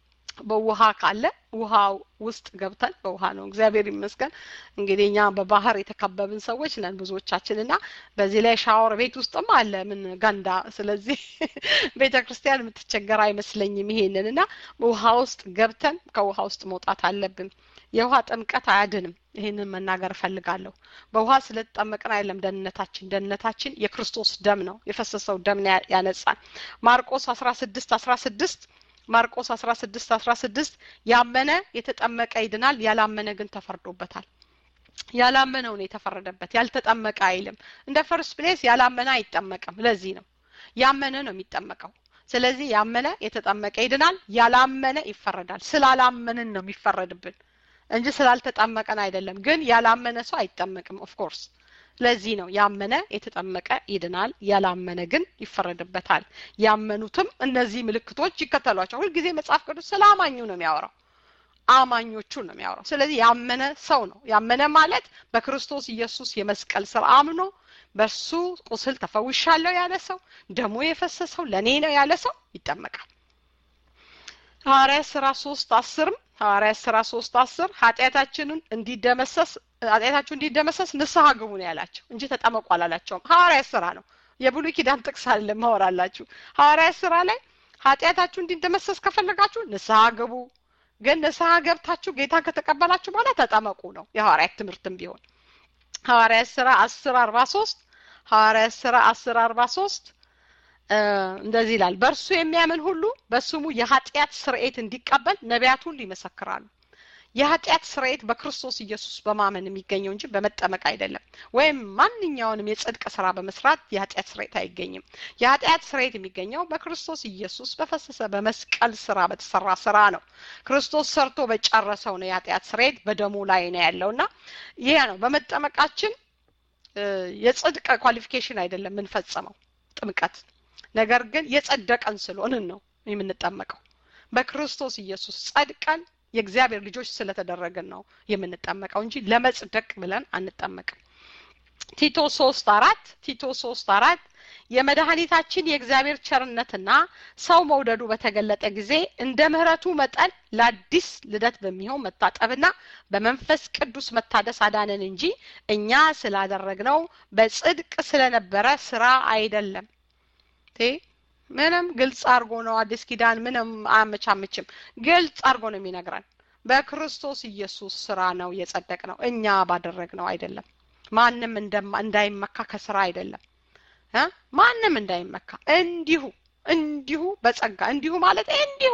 በውሃ ካለ ውሃ ውስጥ ገብተን በውሃ ነው። እግዚአብሔር ይመስገን እንግዲህ እኛ በባህር የተከበብን ሰዎች ነን ብዙዎቻችን እና በዚህ ላይ ሻወር ቤት ውስጥም አለ ምን ገንዳ። ስለዚህ ቤተ ክርስቲያን የምትቸገር አይመስለኝም ይሄንን እና ውሃ ውስጥ ገብተን ከውሃ ውስጥ መውጣት አለብን። የውሃ ጥምቀት አያድንም። ይህንን መናገር እፈልጋለሁ። በውሃ ስለተጠመቅን አይደለም ደህንነታችን። ደህንነታችን የክርስቶስ ደም ነው፣ የፈሰሰው ደም ነው ያነጻን። ማርቆስ አስራ ስድስት አስራ ስድስት ማርቆስ አስራ ስድስት አስራ ስድስት ያመነ የተጠመቀ ይድናል፣ ያላመነ ግን ተፈርዶበታል። ያላመነው ነው የተፈረደበት፣ ያልተጠመቀ አይልም። እንደ ፈርስት ፕሌስ ያላመነ አይጠመቅም። ለዚህ ነው ያመነ ነው የሚጠመቀው። ስለዚህ ያመነ የተጠመቀ ይድናል፣ ያላመነ ይፈረዳል። ስላላመንን ነው የሚፈረድብን እንጂ ስላልተጠመቀን አይደለም። ግን ያላመነ ሰው አይጠመቅም ኦፍኮርስ ለዚህ ነው ያመነ የተጠመቀ ይድናል፣ ያላመነ ግን ይፈረድበታል። ያመኑትም እነዚህ ምልክቶች ይከተሏቸው። ሁልጊዜ መጽሐፍ ቅዱስ ስለ አማኙ ነው የሚያወራው፣ አማኞቹን ነው የሚያወራው። ስለዚህ ያመነ ሰው ነው። ያመነ ማለት በክርስቶስ ኢየሱስ የመስቀል ስራ አምኖ በእርሱ ቁስል ተፈውሻለሁ ያለ ሰው ደሞ የፈሰሰው ለእኔ ነው ያለ ሰው ይጠመቃል ሐዋርያ ስራ ሶስት አስርም ሐዋርያ ስራ ሶስት አስር ኃጢአታችንን እንዲደመሰስ ኃጢአታችሁ እንዲደመሰስ ንስሐ ግቡ ነው ያላቸው እንጂ ተጠመቁ አላላቸውም ሐዋርያ ስራ ነው የብሉይ ኪዳን ጥቅስ አይደለም ማወራላችሁ ሐዋርያ ስራ ላይ ኃጢአታችሁ እንዲደመሰስ ከፈለጋችሁ ንስሐ ግቡ ግን ንስሐ ገብታችሁ ጌታን ከተቀበላችሁ በኋላ ተጠመቁ ነው የሐዋርያት ትምህርትም ቢሆን ሐዋርያት ስራ አስር አርባ ሶስት ሐዋርያት ስራ አስር አርባ ሶስት እንደዚህ ይላል በእርሱ የሚያምን ሁሉ በስሙ የኃጢአት ስርኤት እንዲቀበል ነቢያት ሁሉ ይመሰክራሉ የኃጢአት ስርኤት በክርስቶስ ኢየሱስ በማመን የሚገኘው እንጂ በመጠመቅ አይደለም ወይም ማንኛውንም የጽድቅ ስራ በመስራት የኃጢአት ስርኤት አይገኝም የኃጢአት ስርኤት የሚገኘው በክርስቶስ ኢየሱስ በፈሰሰ በመስቀል ስራ በተሰራ ስራ ነው ክርስቶስ ሰርቶ በጨረሰው ነው የኃጢአት ስርኤት በደሙ ላይ ነው ያለው እና ይሄ ነው በመጠመቃችን የጽድቅ ኳሊፊኬሽን አይደለም የምንፈጽመው ጥምቀት ነገር ግን የጸደቀን ስለሆንን ነው የምንጠመቀው በክርስቶስ ኢየሱስ ጸድቀን የእግዚአብሔር ልጆች ስለተደረግን ነው የምንጠመቀው እንጂ ለመጽደቅ ብለን አንጠመቅም ቲቶ ሶስት አራት ቲቶ ሶስት አራት የመድኃኒታችን የእግዚአብሔር ቸርነትና ሰው መውደዱ በተገለጠ ጊዜ እንደ ምህረቱ መጠን ለአዲስ ልደት በሚሆን መታጠብና በመንፈስ ቅዱስ መታደስ አዳነን እንጂ እኛ ስላደረግነው በጽድቅ ስለነበረ ስራ አይደለም ምንም ግልጽ አድርጎ ነው አዲስ ኪዳን ምንም አያመቻምችም ግልጽ አድርጎ ነው የሚነግረን በክርስቶስ ኢየሱስ ስራ ነው የጸደቅ ነው እኛ ባደረግ ነው አይደለም ማንም እንዳይመካ ከስራ አይደለም ማንም እንዳይመካ እንዲሁ እንዲሁ በጸጋ እንዲሁ ማለት እንዲሁ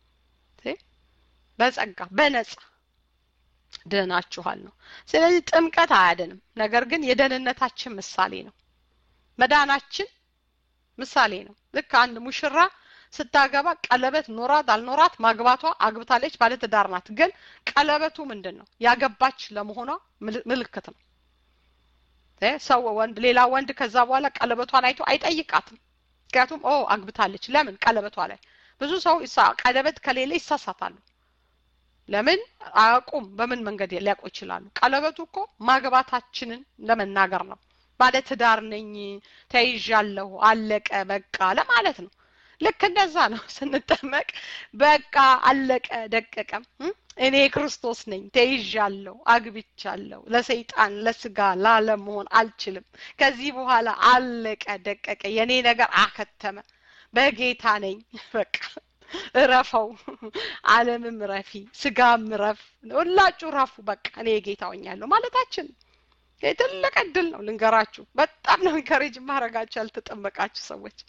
በጸጋ በነጻ ድናችኋል ነው ስለዚህ ጥምቀት አያድንም ነገር ግን የደህንነታችን ምሳሌ ነው መዳናችን ምሳሌ ነው ልክ አንድ ሙሽራ ስታገባ ቀለበት ኖራት አልኖራት ማግባቷ አግብታለች ባለትዳር ናት ግን ቀለበቱ ምንድን ነው ያገባች ለመሆኗ ምልክት ነው ሰው ወንድ ሌላ ወንድ ከዛ በኋላ ቀለበቷን አይቶ አይጠይቃትም ምክንያቱም ኦ አግብታለች ለምን ቀለበቷ ላይ ብዙ ሰው ቀለበት ከሌለ ይሳሳታሉ ለምን አያውቁም በምን መንገድ ሊያውቁ ይችላሉ ቀለበቱ እኮ ማግባታችንን ለመናገር ነው ባለ ትዳር ነኝ ተይዣለሁ አለቀ በቃ ለማለት ነው ልክ እንደዛ ነው ስንጠመቅ በቃ አለቀ ደቀቀም እኔ ክርስቶስ ነኝ ተይዣለሁ አግብቻለሁ ለሰይጣን ለስጋ ላለም መሆን አልችልም ከዚህ በኋላ አለቀ ደቀቀ የኔ ነገር አከተመ በጌታ ነኝ በቃ እረፈው አለምም ረፊ ስጋም ረፍ ሁላችሁ ረፉ በቃ እኔ ጌታ ሆኛለሁ ማለታችን ትልቅ እድል ነው ልንገራችሁ በጣም ነው ኢንከሬጅ ማድረጋችሁ ያልተጠመቃችሁ ሰዎች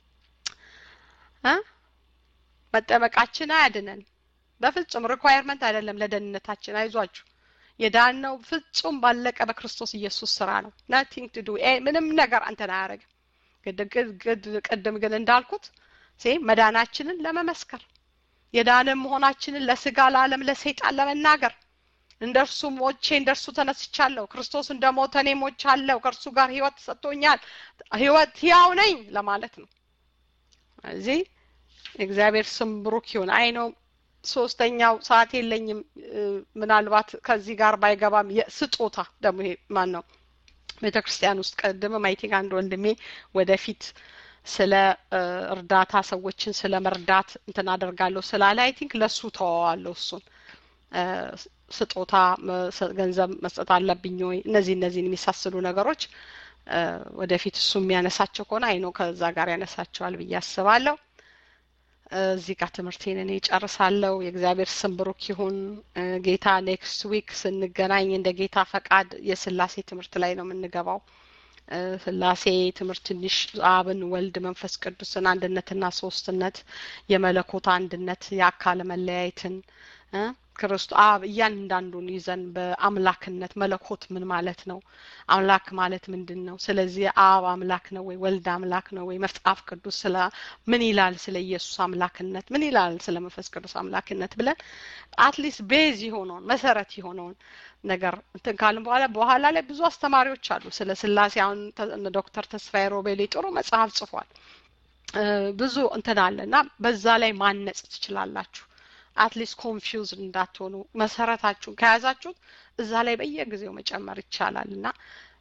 መጠመቃችን አያድነን በፍጹም ሪኳየርመንት አይደለም ለደህንነታችን አይዟችሁ የዳነው ፍጹም ባለቀ በክርስቶስ ኢየሱስ ስራ ነው ናቲንግ ቱ ዱ ምንም ነገር አንተን አያደረግም ቅድም ግን እንዳልኩት ሴ መዳናችንን ለመመስከር የዳነ መሆናችንን ለስጋ ለዓለም ለሰይጣን ለመናገር እንደርሱ ሞቼ እንደርሱ ተነስቻለሁ ክርስቶስ እንደ ሞተ እኔ ሞቻለሁ ከእርሱ ጋር ህይወት ሰጥቶኛል ህይወት ህያው ነኝ ለማለት ነው እዚህ እግዚአብሔር ስም ብሩክ ይሁን አይ ነው ሶስተኛው ሰዓት የለኝም ምናልባት ከዚህ ጋር ባይገባም ስጦታ ደግሞ ይሄ ማን ነው ቤተ ክርስቲያን ውስጥ ቀድመ ማይቲንግ አንድ ወንድሜ ወደፊት ስለ እርዳታ ሰዎችን ስለ መርዳት እንትን አደርጋለሁ ስላለ አይ ቲንክ ለሱ ተዋዋለሁ እሱን ስጦታ ገንዘብ መስጠት አለብኝ ወይ እነዚህ እነዚህን የሚሳስሉ ነገሮች ወደፊት እሱ የሚያነሳቸው ከሆነ አይኖ ከዛ ጋር ያነሳቸዋል ብዬ አስባለሁ እዚህ ጋር ትምህርቴን እኔ ጨርሳለሁ የእግዚአብሔር ስም ብሩክ ይሁን ጌታ ኔክስት ዊክ ስንገናኝ እንደ ጌታ ፈቃድ የስላሴ ትምህርት ላይ ነው የምንገባው ስላሴ ትምህርት ትንሽ አብን ወልድ መንፈስ ቅዱስን አንድነትና ሶስትነት የመለኮት አንድነት የአካል መለያየትን ክርስቶ አብ እያንዳንዱን ይዘን በአምላክነት መለኮት ምን ማለት ነው አምላክ ማለት ምንድን ነው ስለዚህ አብ አምላክ ነው ወይ ወልድ አምላክ ነው ወይ መጽሐፍ ቅዱስ ስለ ምን ይላል ስለ ኢየሱስ አምላክነት ምን ይላል ስለ መንፈስ ቅዱስ አምላክነት ብለን አትሊስት ቤዝ የሆነውን መሰረት የሆነውን ነገር እንትን ካልን በኋላ በኋላ ላይ ብዙ አስተማሪዎች አሉ ስለ ስላሴ አሁን ዶክተር ተስፋዬ ሮቤሌ ጥሩ መጽሐፍ ጽፏል ብዙ እንትን አለ እና በዛ ላይ ማነጽ ትችላላችሁ አትሊስት ኮንፊውዝ እንዳትሆኑ መሰረታችሁን ከያዛችሁት እዛ ላይ በየጊዜው መጨመር ይቻላል እና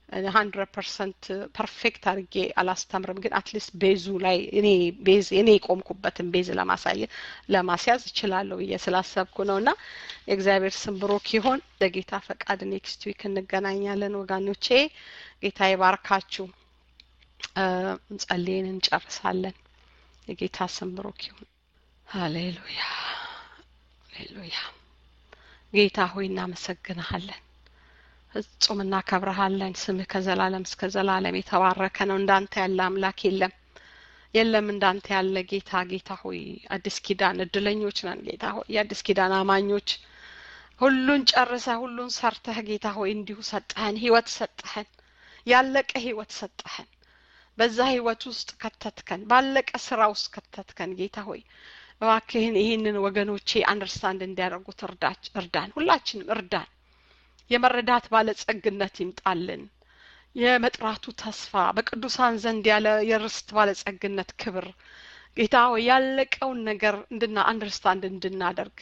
ሀንድረድ ፐርሰንት ፐርፌክት አድርጌ አላስተምርም፣ ግን አትሊስት ቤዙ ላይ እኔ ቤዝ እኔ የቆምኩበትን ቤዝ ለማሳየት ለማስያዝ እችላለሁ ብዬ ስላሰብኩ ነው እና የእግዚአብሔር ስም ብሩክ ይሆን። ለጌታ ፈቃድ ኔክስት ዊክ እንገናኛለን ወጋኖቼ። ጌታ ይባርካችሁ። እንጸልይን እንጨርሳለን። የጌታ ስም ብሩክ ይሁን። ሀሌሉያ ሀሌሉያ። ጌታ ሆይ እናመሰግንሃለን፣ ፍጹም እናከብረሃለን። ስምህ ከዘላለም እስከ ዘላለም የተባረከ ነው። እንዳንተ ያለ አምላክ የለም የለም እንዳንተ ያለ ጌታ። ጌታ ሆይ አዲስ ኪዳን እድለኞች ነን ጌታ ሆይ የአዲስ ኪዳን አማኞች ሁሉን ጨርሰህ ሁሉን ሰርተህ ጌታ ሆይ እንዲሁ ሰጠህን፣ ህይወት ሰጠህን፣ ያለቀ ህይወት ሰጠህን። በዛ ህይወት ውስጥ ከተትከን፣ ባለቀ ስራ ውስጥ ከተትከን ጌታ ሆይ እባክህን ይህንን ወገኖቼ አንደርስታንድ እንዲያደርጉት እርዳች እርዳን፣ ሁላችንም እርዳን። የመረዳት ባለጸግነት ይምጣልን። የመጥራቱ ተስፋ በቅዱሳን ዘንድ ያለ የርስት ባለጸግነት ክብር ጌታ ሆይ ያለቀውን ነገር እንድና አንደርስታንድ እንድናደርግ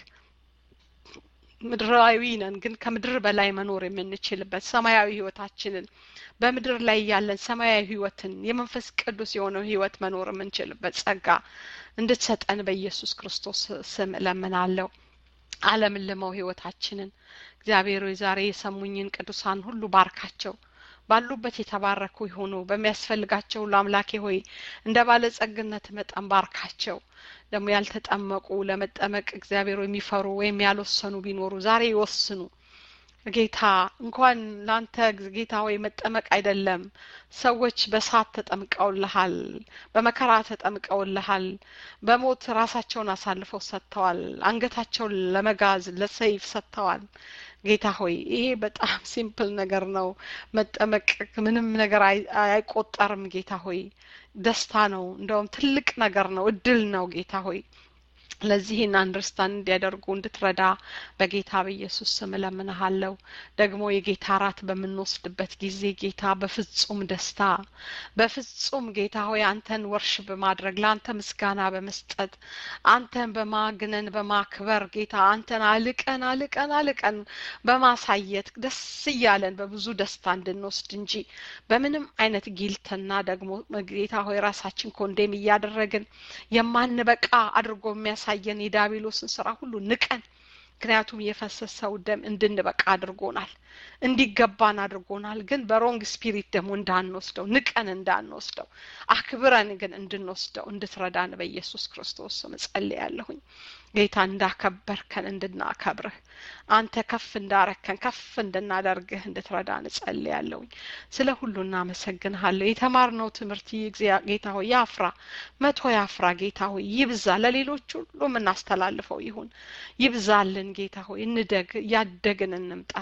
ምድራዊ ነን፣ ግን ከምድር በላይ መኖር የምንችልበት ሰማያዊ ህይወታችንን በምድር ላይ ያለን ሰማያዊ ህይወትን የመንፈስ ቅዱስ የሆነው ህይወት መኖር የምንችልበት ጸጋ እንድትሰጠን በኢየሱስ ክርስቶስ ስም እለምናለሁ። ዓለምን ልመው ህይወታችንን እግዚአብሔር ሆይ ዛሬ የሰሙኝን ቅዱሳን ሁሉ ባርካቸው። ባሉበት የተባረኩ ይሆኑ። በሚያስፈልጋቸው ሁሉ አምላኬ ሆይ እንደ ባለጸግነት መጠን ባርካቸው። ደግሞ ያልተጠመቁ ለመጠመቅ እግዚአብሔር የሚፈሩ ወይም ያልወሰኑ ቢኖሩ ዛሬ ይወስኑ። ጌታ እንኳን ለአንተ ጌታ ሆይ መጠመቅ አይደለም፣ ሰዎች በሳት ተጠምቀውልሃል፣ በመከራ ተጠምቀውልሃል፣ በሞት ራሳቸውን አሳልፈው ሰጥተዋል፣ አንገታቸውን ለመጋዝ ለሰይፍ ሰጥተዋል። ጌታ ሆይ ይሄ በጣም ሲምፕል ነገር ነው። መጠመቅ ምንም ነገር አይቆጠርም። ጌታ ሆይ ደስታ ነው፣ እንደውም ትልቅ ነገር ነው፣ እድል ነው። ጌታ ሆይ ለዚህን አንደርስታንድ እንዲያደርጉ እንድትረዳ በጌታ በኢየሱስ ስም እለምንሃለሁ። ደግሞ የጌታ እራት በምንወስድበት ጊዜ ጌታ በፍጹም ደስታ በፍጹም ጌታ ሆይ አንተን ወርሽ በማድረግ ለአንተ ምስጋና በመስጠት አንተን በማግነን በማክበር ጌታ አንተን አልቀን አልቀን አልቀን በማሳየት ደስ እያለን በብዙ ደስታ እንድንወስድ እንጂ በምንም አይነት ጊልትና ደግሞ ጌታ ሆይ ራሳችን ኮንዴም እያደረግን የማንበቃ አድርጎ የሚያሳየን የዳቢሎስን ስራ ሁሉ ንቀን ምክንያቱም የፈሰሰው ደም እንድንበቃ አድርጎናል፣ እንዲገባን አድርጎናል። ግን በሮንግ ስፒሪት ደግሞ እንዳንወስደው ንቀን እንዳንወስደው አክብረን ግን እንድንወስደው እንድትረዳን በኢየሱስ ክርስቶስ ስም እጸልያለሁኝ። ጌታ እንዳከበርከን እንድናከብርህ አንተ ከፍ እንዳረከን ከፍ እንድናደርግህ እንድትረዳን እጸልያለሁኝ። ስለ ሁሉ እናመሰግንሃለሁ። የተማርነው ትምህርት ጌታ ሆይ ያፍራ፣ መቶ ያፍራ። ጌታ ሆይ ይብዛ፣ ለሌሎች ሁሉ የምናስተላልፈው ይሁን። ይብዛልን ጌታ ሆይ እንደግ፣ እያደግን እንምጣ።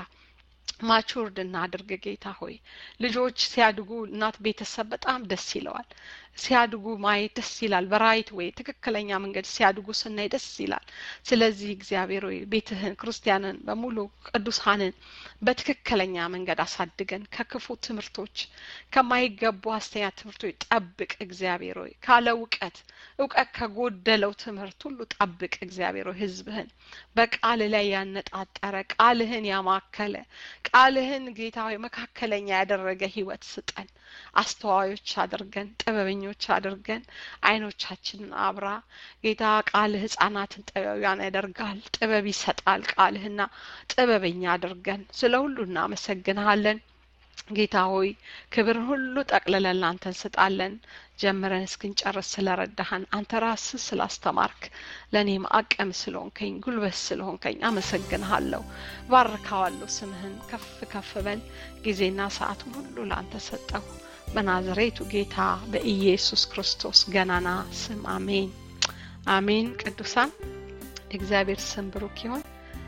ማቹርድ እናድርግ ጌታ ሆይ ልጆች ሲያድጉ እናት ቤተሰብ በጣም ደስ ይለዋል ሲያድጉ ማየት ደስ ይላል በራይት ወይ ትክክለኛ መንገድ ሲያድጉ ስናይ ደስ ይላል ስለዚህ እግዚአብሔር ወይ ቤትህን ክርስቲያንን በሙሉ ቅዱሳንን በትክክለኛ መንገድ አሳድገን ከክፉ ትምህርቶች ከማይገቡ አስተኛ ትምህርቶች ጠብቅ እግዚአብሔር ሆይ ካለ እውቀት እውቀት ከጎደለው ትምህርት ሁሉ ጠብቅ እግዚአብሔር ሆይ ህዝብህን በቃል ላይ ያነጣጠረ ቃልህን ያማከለ ቃልህን ጌታ ሆይ መካከለኛ ያደረገ ህይወት ስጠን አስተዋዮች አድርገን ጥበበኞች አድርገን አይኖቻችንን አብራ ጌታ ቃልህ ህጻናትን ጥበቢያን ያደርጋል ጥበብ ይሰጣል ቃልህና ጥበበኛ አድርገን ስለ ሁሉ እናመሰግንሃለን ጌታ ሆይ ክብርን ሁሉ ጠቅልለን ላንተ እንስጣለን ጀምረን እስክንጨርስ ስለረዳሃን አንተ ራስህ ስላስተማርክ ለእኔም አቅም ስለሆንከኝ ጉልበት ስለሆንከኝ አመሰግንሃለሁ ባርካዋለሁ ስምህን ከፍ ከፍ በል ጊዜና ሰዓቱን ሁሉ ለአንተ ሰጠሁ በናዝሬቱ ጌታ በኢየሱስ ክርስቶስ ገናና ስም አሜን አሜን ቅዱሳን እግዚአብሔር ስም ብሩክ ይሁን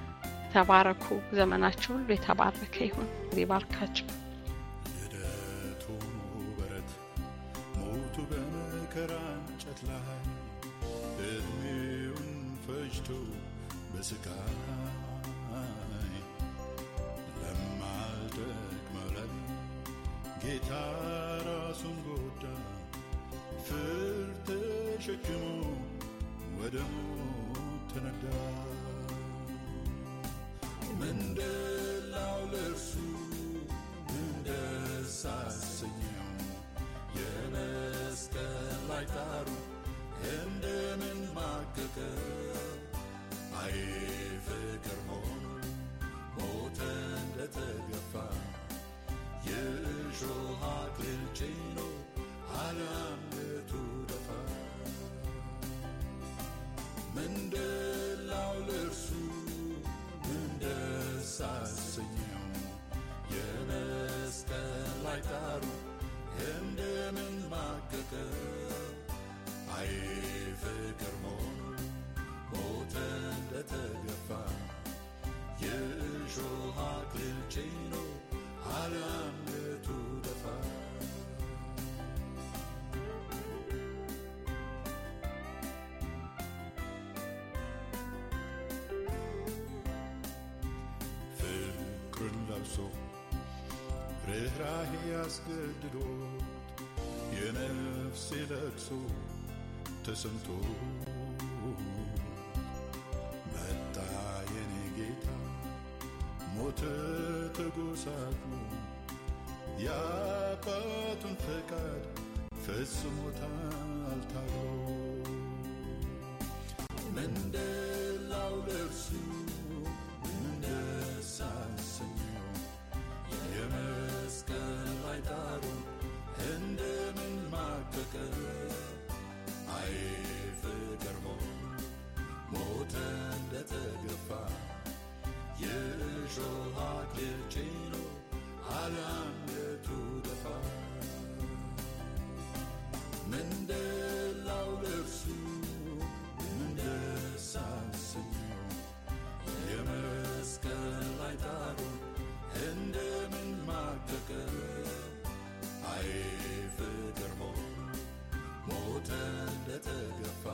ተባረኩ ዘመናችሁ ሁሉ የተባረከ ይሁን ይባርካችሁ ልደቱ በረት ሞቱ በመከራ እንጨት ላይ እድሜውን ፈጅቶ በስቃይ ለማልደክመው ላይ ጌታ ራሱን ጎዳ ፍርድ ተሸክሞ ወደ ሞት ተነዳ ምንድላው ለእርሱ እንደዛ አሰኘው የመስቀል ላይ ጣሩ እንደምን ማቀቀ አይ ፍቅር ሆኖ ሞተ እንደተገፋ የእሾህ አክሊል ጭኖ አለንገቱ ደፋ ምንድላው ለእርሱ ምን ደስ አሰኘው የመስቀል ላይ ጣሩ እንደምን ማቀቀ አይ ፍቅር ሆኖ ሞተ እንደተገፋ የእሾህ አክሊል ጭኖ አለንገቱ ደፋ ፍቅርን ለብሶ ርኅራሄ ያስገድዶት የነፍሴ ለቅሶ ተሰምቶ መጣ የኔ ጌታ ሞተ ተጎሳቅሎ የአባቱን ፈቃድ ፈጽሞታል ታግሎ ምንደላው ለእርሱ ምንደስ አሰኘው የመስቀል ላይ ጣሩ እንደምን ማቀቀ አይ ፍቅር ሆኖ ሞተ እንደተገፋ የእሾህ አክሊል ጭኖ አለንገቱ ደፋ ምንደላው ለእርሱ ምንደስ አሰኘው የመስቀል ላይ ጣሩ እንደምን ማቀቀ አይ ፍቅር ሆኖ ሞተ እንደተገፋ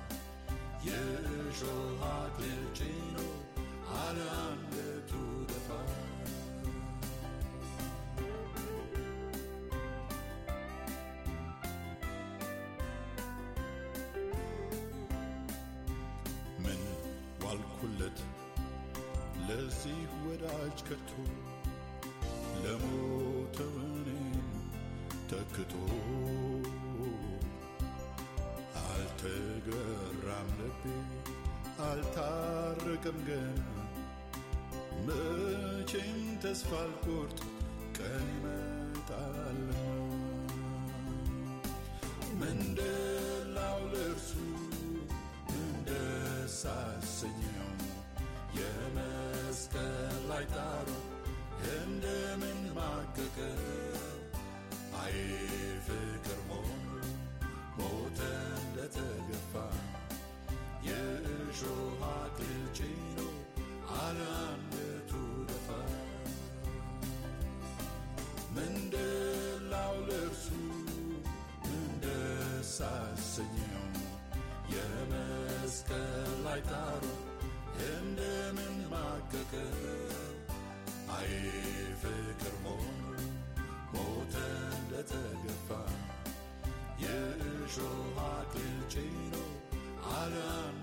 የእሾህ አክሊል ጭኖ አለንገቱ ደፋ ምን ዋልኩለት ለዚህ ወዳጅ ከቶ ለሞተው እኔን ተክቶ አልተገራም ልቤ አልታረቀም ገና መቼም ተስፋ አልቆርጥ ቀን ይመጣል ምንደላው ለእርሱ ምንደስ አሰኘው የመስቀል ላይ ጣሩ እንደምን ማቀቀ አይ ፍቅር ሆኖ ሞተ እንደተገፋ የእሾህ አክሊል ጭኖ አለንገቱ ደፋ ምንደላው ለእርሱ ምንደስ አሰኘው የመስቀል ላይ ጣሩ እንደምን ማቀቀ አይ ፍቅር ሆኖ ሞተ እንደተገፋ የእሾህ አክሊል ጭኖ አለንገቱ